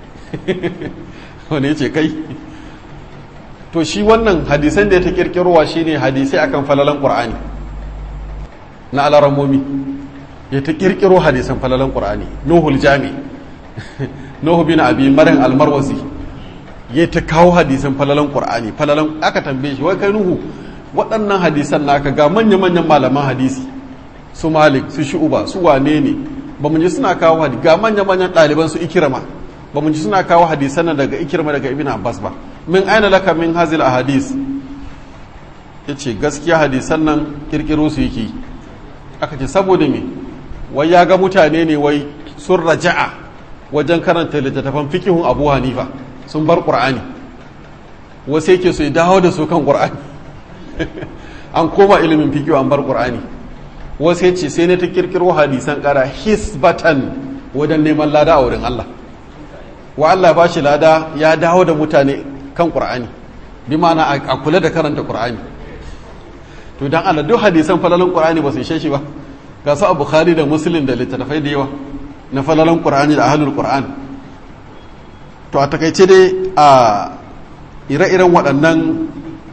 wani ce kai to shi wannan hadisan da ya ta kirkirowa shine hadisai akan falalan qur'ani na alaramomi ya ta kirkiro hadisan falalan qur'ani nuhul jami nuhu bin abi maryam almarwazi ya ta kawo hadisan falalan qur'ani falalan aka tambaye shi wai kai nuhu waɗannan hadisan naka ga manya manyan malaman hadisi su malik su shu'uba su wane ne ba mu ji suna kawo hadisi ga manya manyan ɗaliban su ikirama ba mu ji suna kawo hadisan nan daga ikirma daga ibn abbas ba min aina laka min hazil ahadis yace gaskiya hadisan nan kirkiro su yake aka ce saboda me wai ya ga mutane ne wai sun raja'a wajen karanta littattafan fikihun abu hanifa sun bar qur'ani wasu yake so ya dawo da su kan qur'ani an koma ilimin fikihu an bar qur'ani wasu ya ce sai ne ta kirkiro hadisan kara hisbatan wajen neman lada a wurin Allah wa Allah ba shi lada ya dawo da mutane kan qur'ani bi ma'ana a kula da karanta qur'ani to dan Allah duk hadisan falalan qur'ani ba su ishe shi ba ga su a bukhari da muslim da littattafai da yawa na falalan qur'ani da ahlul qur'an to a takaice dai a ire-iren waɗannan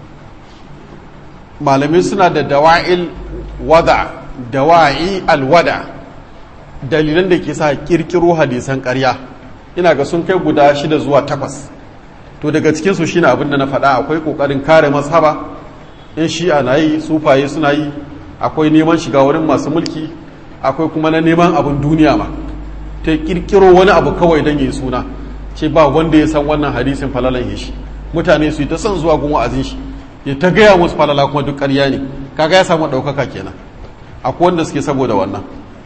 malamai suna da dawa'il wada dawa'i alwada dalilan da ke sa kirkiro hadisan ƙarya ina ga sun kai guda shida zuwa takwas to daga cikinsu shine abin da na faɗa akwai ƙoƙarin kare mazhaba in shi'a na yi sufaye suna yi akwai neman shiga wurin masu mulki akwai kuma na neman abin duniya ma ta kirkiro wani abu kawai don yi suna ce ba wanda ya san wannan hadisin falalan shi mutane su yi ta son zuwa gun wa'azin shi ya ta gaya musu falala kuma duk ƙarya ne kaga ya samu ɗaukaka kenan akwai wanda suke saboda wannan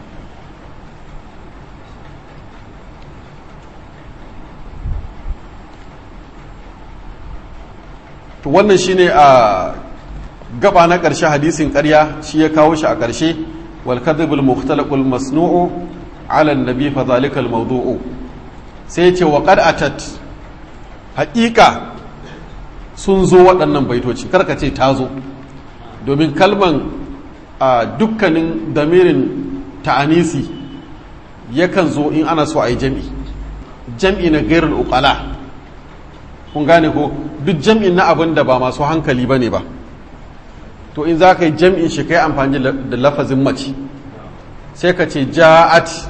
to wannan shine a gaba na ƙarshe hadisin ƙarya shi ya kawo shi a ƙarshe wal kadhibul mukhtalaqul masnu'u ala an-nabi fa zalika al-mawdu'u sai ce wa qad atat haƙiƙa sun zo waɗannan baitoci karka ce ta zo domin kalman a dukkanin damirin ta'anisi yakan zo in ana so a yi jam'i jam'i na gairul uqala kun gane ko duk jam'in na abin da ba masu hankali ba ne ba to in za ka yi jam'in shi kai amfani da lafazin mace sai ka ce ja'at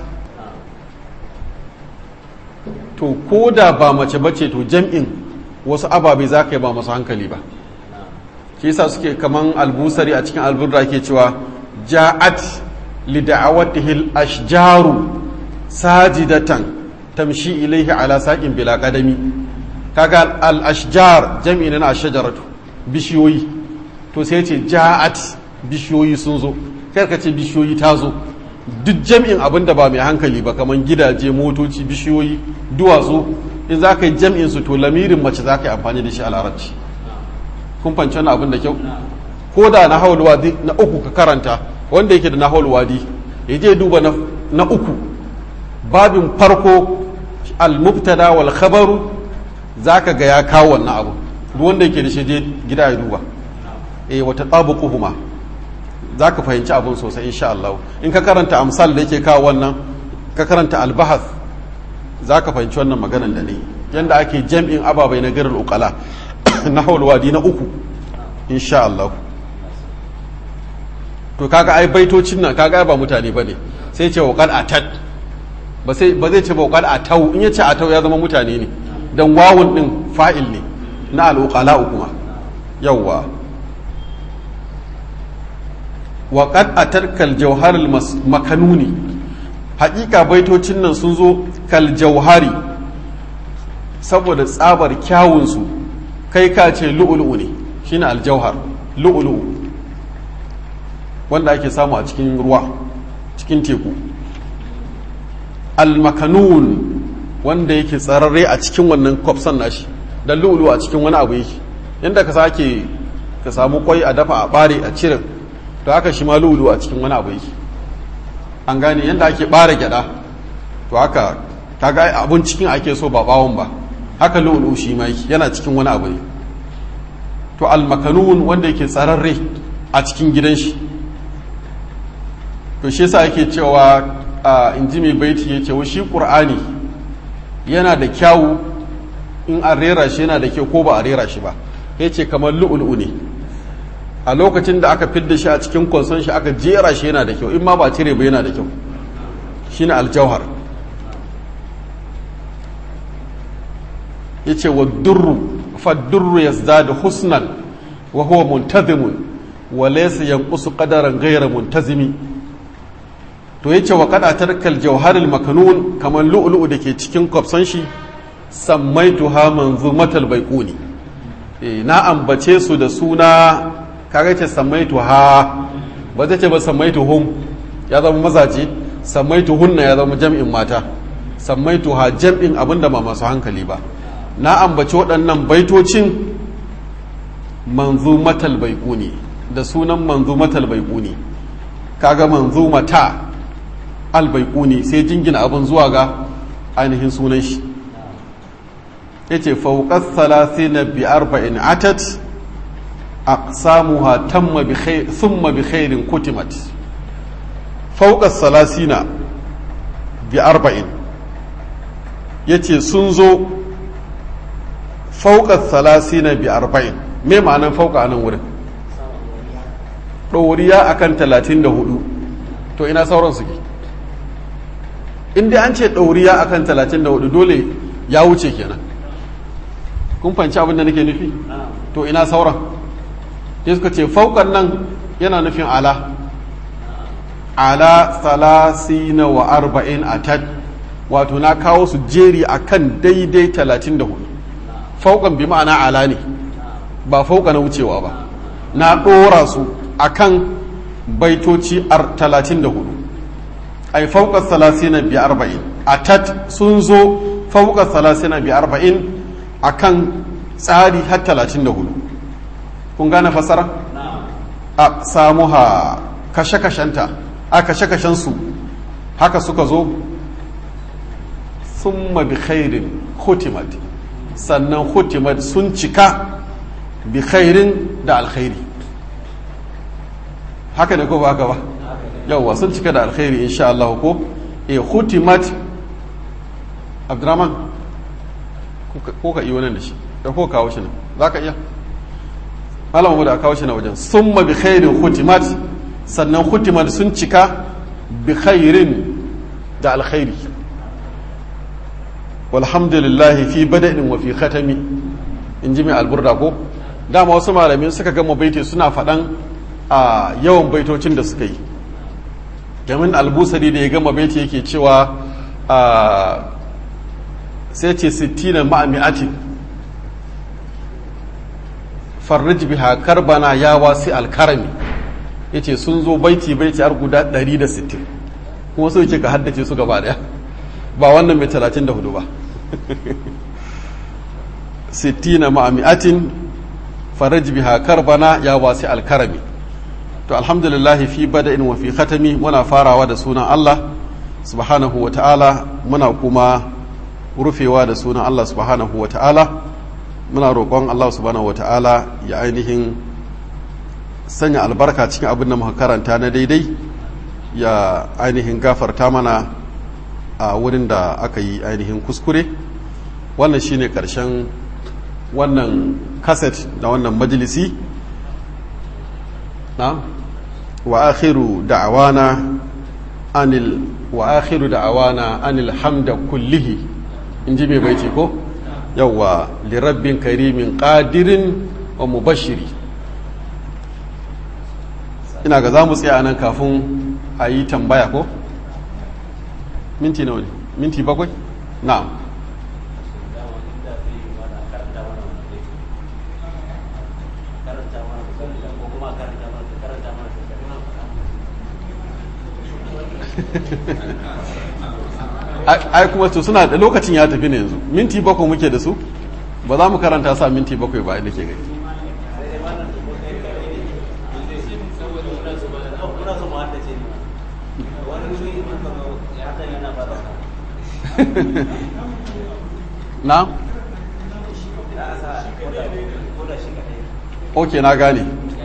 to ko da ba mace bace to jam'in wasu ababe za ka yi ba masu hankali ba shi yasa suke kaman albusari a cikin alburra ke cewa ja'at li da'awatihi ashjaru sajidatan tamshi ilaihi ala saqin bila qadami kaga al ashjar jam'i na ashjaratu bishiyoyi to sai ce ja'at bishiyoyi sun zo kai ka ce bishiyoyi ta zo duk jam'in abin da ba mai hankali ba kaman gidaje motoci bishiyoyi duwatsu in za ka yi jam'in su to lamirin mace za ka yi amfani da shi a larabci kun fanci wani abin da kyau ko da na haul wadi na uku ka karanta wanda yake da na haul wadi ya je duba na uku babin farko al-mubtada wal khabaru zaka ga ya kawo wannan abu duk wanda yake da shi je gida ya duba eh wata tabuquhuma zaka fahimci abun sosai insha Allah in ka karanta amsal da yake kawo wannan ka karanta al-bahath zaka fahimci wannan maganan da ne yanda ake jam'in ababai na garin uqala na wadi na uku insha Allah to kaga ai baitocin nan kaga ba mutane bane sai ce waqal atat ba sai ba zai ce ba waqal atau in yace atau ya zama mutane ne dan wawun din fa'il ne na al-uqala kuma yawwa wa qad atarkal jawharul makanuni haƙiƙa baitocin nan sun zo kal jauhari saboda tsabar kyawunsu kai ka ce lu'ulu'u ne shine aljauhar lu'ulu'u wanda ake samu a cikin ruwa cikin teku almakanun wanda yake tsararre a cikin wannan kwafsan nashi da lu'ulu'u a cikin wani abu yake inda ka sake ka samu kwai a dafa a bare a cire to haka shi ma lu'ulu'u a cikin wani abu yake an gane yadda ake bare gyada to haka kaga abun cikin ake so ba bawon ba haka lu'ulu shi ma yana cikin wani abu ne to almakanun wanda yake tsararre a cikin gidan shi to shi yasa ake cewa a inji mai baiti ya ce shi qur'ani yana da kyawu in an rera shi yana da kyau ko ba a rera shi ba ya ce kamar lu'ulu ne a lokacin da aka fidda shi a cikin konson shi aka jera shi yana da kyau in ma ba cire ba yana da kyau shine aljauhar ya ce wa durru faddurru ya zada husnan wa huwa muntazimun wa laysa yanqusu qadaran ghayra muntazimi to yace wa qad atarkal jawharil makanun kamar lu'lu'u da ke cikin kwafsan shi sammaituha manzumatal baiquni eh na ambace su da suna kaga ce sammaituha ba zai ce ba sammaituhum ya zama mazaje sammaituhunna ya zama jam'in mata sammaituha jam'in abinda ba masu hankali ba na ambaci waɗannan baitocin manzumatal baiƙuni da sunan manzumatal baiƙuni kaga manzumata albaiƙuni sai jingina abin zuwa ga ainihin sunan shi ya ce fauƙas na bi arba'in atat aqsamuha tamma bi khair thumma bi khairin kutimat fauƙas salasina bi arba'in yace sun zo fauka salasina bi arba'in me ma'anan fauka a nan wurin ɗoriya akan talatin da hudu to ina sauran suke inda an ce ɗoriya akan talatin da hudu dole ya wuce kenan kun fanci abin da nake nufi to ina sauran sai suka ce faukan nan yana nufin ala ala salasina wa arba'in a tad wato na kawo su jeri akan daidai talatin da hudu faukan bi ma'ana ala ne ba fauka na wucewa ba na ɗora su akan baitoci talatin da hudu ai fauka salasina bi arba'in a tat sun zo fauka salasina bi arba'in akan tsari har talatin da hudu kun gane fasara a samu ha kashe-kashenta a kashe-kashensu haka suka zo sun bi khairin hutimat sannan hutimat sun cika bi khairin da alkhairi haka ne ko ba haka ba yawwa sun cika da alkhairi insha Allah ko e hutimat abdurrahman ko ka iya wannan da shi da ko kawo shi ne za ka iya malamu da kawo shi na wajen sun bi khairin hutimat sannan hutimat sun cika bi khairin da alkhairi walhamdulillahi fi bada'in wa fi khatami in ji mai alburda ko dama wasu malamin suka gama baiti suna faɗan a yawan baitocin da suka yi jamin albusari da ya gama baiti yake cewa sai ce sittina ma'ami'atin farrij biha karbana ya wasi alkarami ya ce sun zo baiti baiti har guda 160 kuma so yake ka haddace su gaba daya ba wannan mai 34 ba sittina ma'ami'atin farrij biha karbana ya wasi alkarami to alhamdulillah fi bada'in wa fi khatami muna farawa da sunan Allah subhanahu wa ta'ala muna kuma rufewa da sunan Allah subhanahu wa ta'ala muna roƙon Allah subhanahu wa ta'ala ya ainihin sanya albarka cikin abin da muka karanta na daidai ya ainihin gafarta mana a wurin da aka yi ainihin kuskure wannan shine ƙarshen wannan kaset da wannan majalisi na wa akhiru da'awana anil wa akhiru da'awana anil hamda kullihi in ji mai baiti ko yawwa lirabbin karimin qadirin wa mubashiri ina ga za mu tsaya nan kafin a yi tambaya ko minti nawa ne minti bakwai na'am ai kuma to suna da lokacin ya tafi ne yanzu minti bakwai muke da su ba za mu karanta sa minti bakwai ba da ke gani na? ok na gane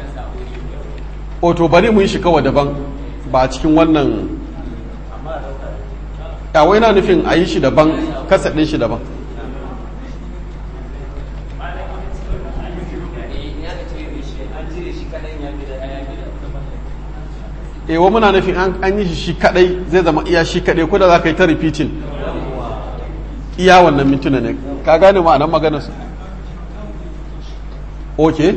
o to bari mu yi shi kawai daban ba a cikin wannan yawai na nufin a yi shi daban kasadin shi daban ewa muna nufin an yi shi shi kadai zai zama iya shi kadai ko da za ka yi ta repeating iya wannan mintuna ne ka gane ma'anar maganarsu ok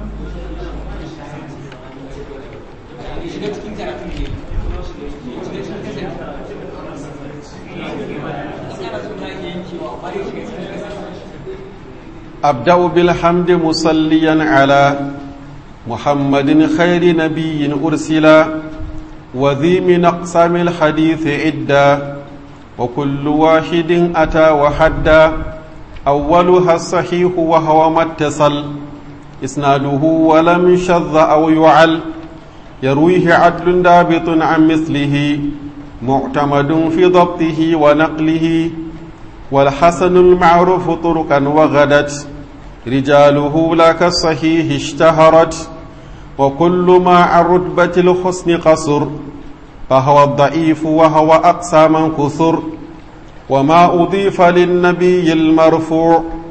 أبدأ بالحمد مصليا على محمد خير نبي أرسلا وذي من أقسام الحديث عدة وكل واحد أتى وحدا أولها الصحيح وهو ما اتصل إسناده ولم شذ أو يعل يرويه عدل دابط عن مثله معتمد في ضبطه ونقله والحسن المعروف طرقا وغدت رجاله لا كالصحيح اشتهرت وكل ما عن رتبة الحسن قصر فهو الضعيف وهو أقسى من كثر وما أضيف للنبي المرفوع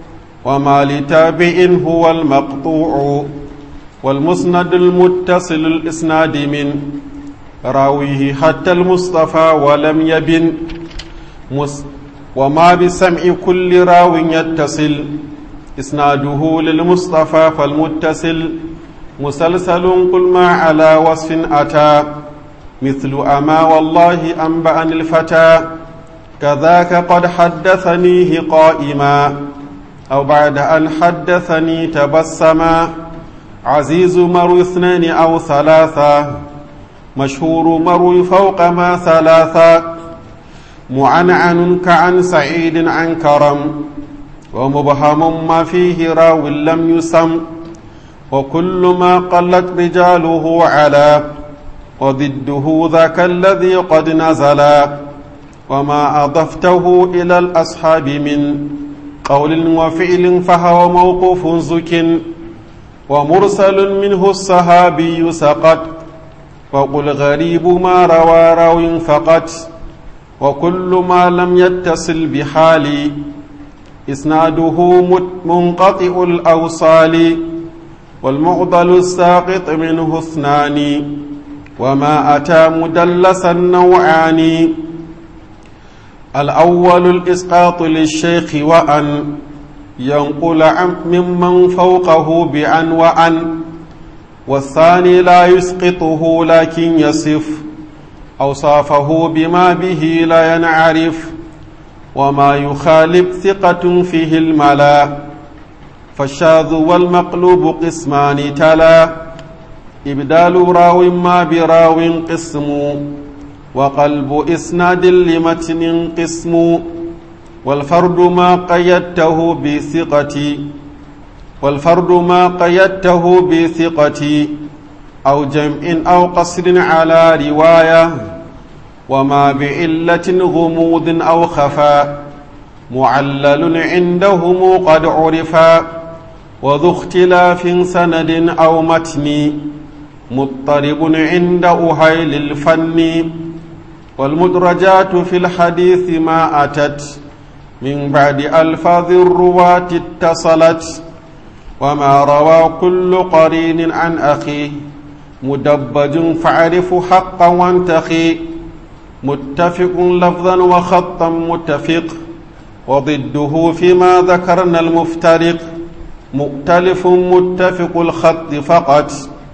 وما لتابع هو المقطوع والمسند المتصل الإسناد من راويه حتى المصطفى ولم يبن مس وما بسمع كل راو يتصل إسناده للمصطفى فالمتصل مسلسل قل ما على وصف أتى مثل أما والله أنبأني الفتى كذاك قد حدثنيه قائما أو بعد أن حدثني تبسما عزيز مروي اثنين أو ثلاثة مشهور مروي فوق ما ثلاثة معنعن كعن سعيد عن كرم ومبهم ما فيه راو لم يسم وكل ما قلت رجاله على وضده ذاك الذي قد نزل وما أضفته إلى الأصحاب من قول وفعل فهو موقوف زك ومرسل منه الصحابي سقط وقل غريب ما روى راو فقط وكل ما لم يتصل بحال إسناده منقطع الأوصال والمعضل الساقط منه اثنان وما أتى مدلسا نوعان الأول الإسقاط للشيخ وأن ينقل عن ممن فوقه بأن وأن والثاني لا يسقطه لكن يصف أوصافه بما به لا ينعرف وما يخالف ثقة فيه الملا فالشاذ والمقلوب قسمان تلا إبدال راو ما براو قسم وقلب إسناد لمتن قسم والفرد ما قيدته بثقة والفرد ما قيدته بثقة أو جمع أو قصر على رواية وما بعلة غموض أو خفاء معلل عندهم قد عرفا وذو اختلاف سند أو متن مضطرب عند أهيل الفن والمدرجات في الحديث ما أتت من بعد ألفاظ الرواة اتصلت وما روى كل قرين عن أخيه مدبج فاعرف حقا وانتخي متفق لفظا وخطا متفق وضده فيما ذكرنا المفترق مؤتلف متفق الخط فقط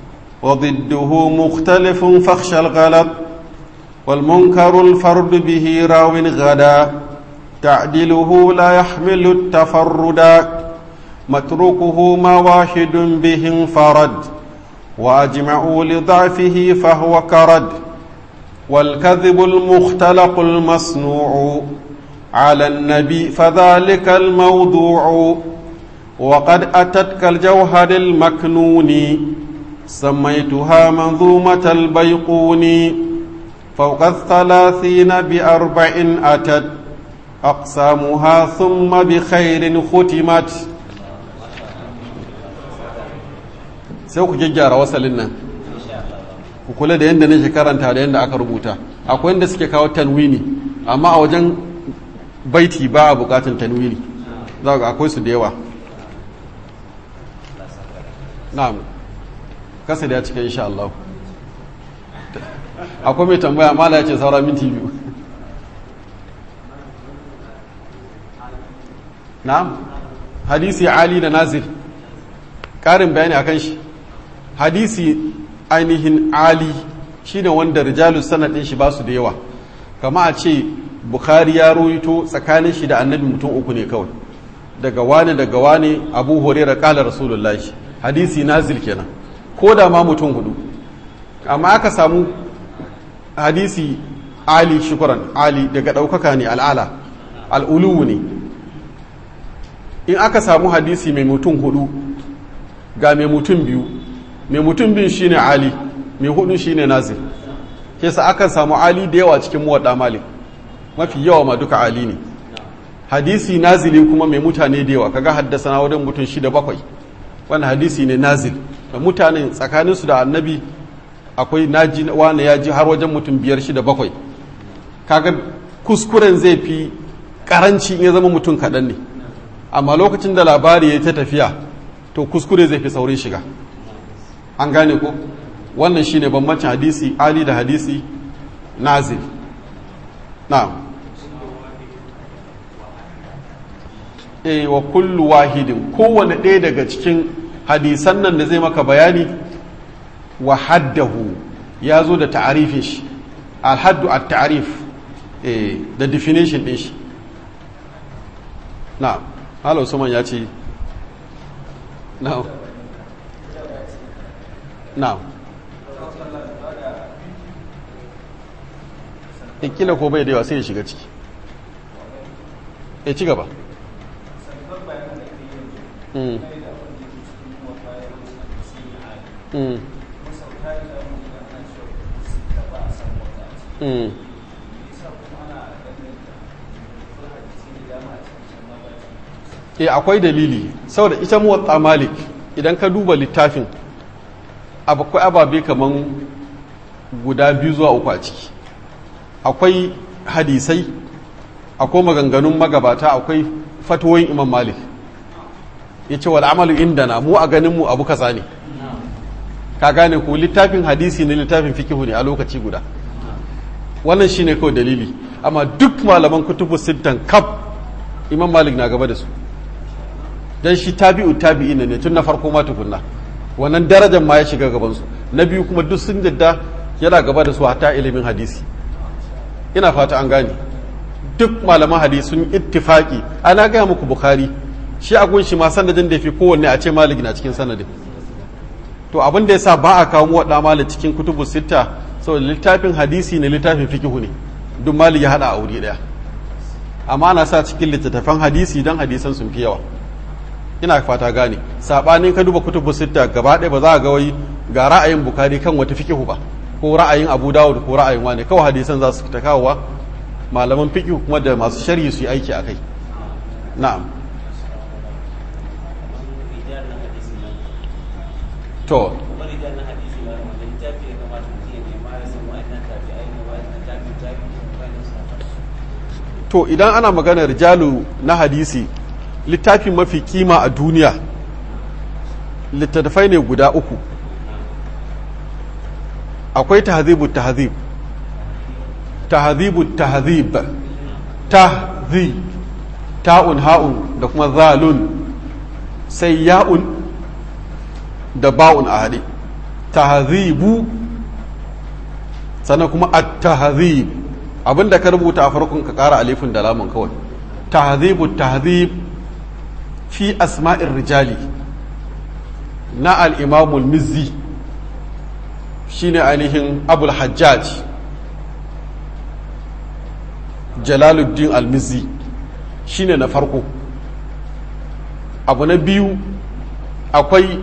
وضده مختلف فاخشى الغلط والمنكر الفرد به راو غدا تعديله لا يحمل التفردا متروكه ما واحد به انفرد وأجمعوا لضعفه فهو كرد والكذب المختلق المصنوع على النبي فذلك الموضوع وقد أتتك الجوهر المكنون سميتها منظومة البيقون فوق الثلاثين بأربع أتت أقسامها ثم بخير ختمت sai ku gyaggyara wasalin nan ku kula da yadda nake karanta da yadda aka rubuta akwai yadda suke kawo tanwini amma a wajen baiti ba a bukatun tanwini za ga akwai su da yawa na'am kasa da ya cika insha Allah akwai mai tambaya mala ya ce saura minti biyu na'am hadisi ali da nazir ƙarin bayani akan shi hadisi ainihin ali shine wanda rijalu sanadin shi ba su da yawa kama a ce bukhari ya roito tsakanin shi da annabi mutum uku ne kawai daga wane daga wane abu horera kala rasulullahi hadisi nazil kenan ko da ma mutum hudu amma aka samu hadisi ali shukuran ali daga ɗaukaka ne al'ala al'uluwu ne in aka samu hadisi mai mutum hudu ga mai mutum biyu mai mutum biyu shine ali mai hudu shine nazir ke sa akan samu ali da yawa cikin muwadda malik mafi yawa ma duka ali ne hadisi nazili kuma mai mutane da yawa kaga haddasa na wurin mutum shida bakwai wannan hadisi ne nazil da mutane tsakaninsu da annabi akwai naji wani ya ji har wajen mutum biyar shida bakwai kaga kuskuren zai fi karanci in ya zama mutum kaɗan ne amma lokacin da labari ya ta tafiya to kuskure zai fi saurin shiga an gane ko wannan shine bambancin hadisi ali da hadisi nazil na'am e wa kullu wahidin kowane ɗaya daga cikin hadisan nan da zai maka bayani wa haddahu ya zo da ta'arifin shi alhaddu a ta'arif da definition ɗin shi na hala usman ya ce na na kila ko bai da yawa sai ya shiga ciki ya ci gaba Mm. Mm. Mm. e akwai dalili saboda ita muwatta malik idan ka duba littafin akwai ababe kaman guda biyu zuwa uku a ciki akwai hadisai akwai maganganun magabata akwai fatoyin imam malik ya ce wal'amalu inda na mu a ganinmu abu kaza ne ka gane ku littafin hadisi ne littafin fikihu ne a lokaci guda wannan shine kawai dalili amma duk malaman kutubu sittan kaf imam malik na gaba da su dan shi tabi'u tabi'i ne tun na farko ma tukunna wannan darajar ma ya shiga gaban su na biyu kuma duk sun yadda yana gaba da su hatta ilimin hadisi ina fata an gane duk malaman hadisi sun ittifaki ana gaya muku bukhari shi a gunshi ma sanadin da fi kowanne a ce malik na cikin sanadin to abin da yasa ba a kawo waɗa malik cikin kutubu sita saboda littafin hadisi ne littafin fikihu ne duk malik ya haɗa a wuri ɗaya amma ana sa cikin littattafan hadisi don hadisan sun fi yawa ina fata gane saɓanin ka duba kutubu sita gaba ɗaya ba za a ga wai ga ra'ayin bukari kan wata fikihu ba ko ra'ayin abu dawud ko ra'ayin wane kawai hadisan za su ta kawowa malaman fikihu kuma da masu sharhi su yi aiki a kai na'am to to idan ana maganar rijalu na hadisi littafi mafi kima a duniya littattafai ne guda uku akwai tahzibu tahzib tahzibu tahzib tahzib ta'un ha'un da kuma zalun sai ya'un da ba'un a haɗe tahzibu sannan kuma at-tahzib abinda ka rubuta a farkon ka ƙara alifin da lamun kawai tahzibu tahzib fi asma'ir rijali na al-imamul mizzi shine ainihin abul hajjaj jalaluddin al-mizzi shine na farko abu na biyu akwai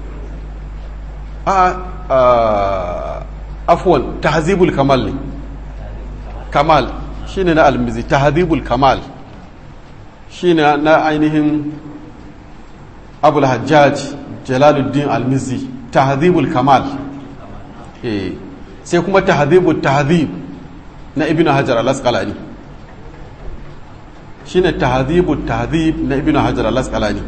a afwan tahzibul kamal ne kamal shine na almizi tahzibul kamal shine na ainihin abul hajjaj jalaluddin almizi tahzibul kamal eh sai kuma tahzibul tahzib na ibn hajar al-asqalani shine tahzibul tahzib na ibn hajar al-asqalani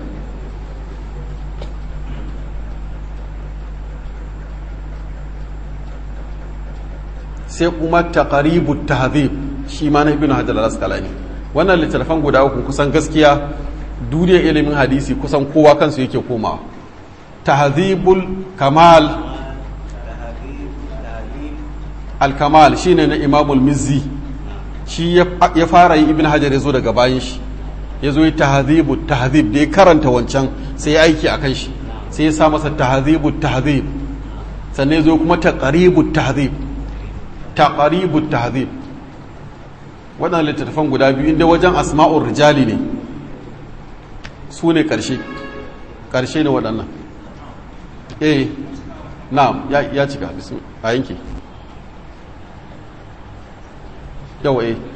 sai kuma taqribu tahzib shi ma na ibn hajar al-asqalani wannan littattafan guda uku kusan gaskiya duniyar ilimin hadisi kusan kowa kansu yake komawa tahzibul kamal al-kamal shine na imamul mizzi shi ya fara yi ibn hajar ya zo daga bayan shi ya zo yi tahzibu tahzib da ya karanta wancan sai ya aiki akan shi sai ya sa masa tahzibu tahzib sannan ya zo kuma taqribu tahzib taqribu tahzib waɗannan littattafan guda biyu inda wajen asma'ur rijali ne su ne ƙarshe ƙarshe ne waɗannan eh na'am ya cika a yanki yawa eh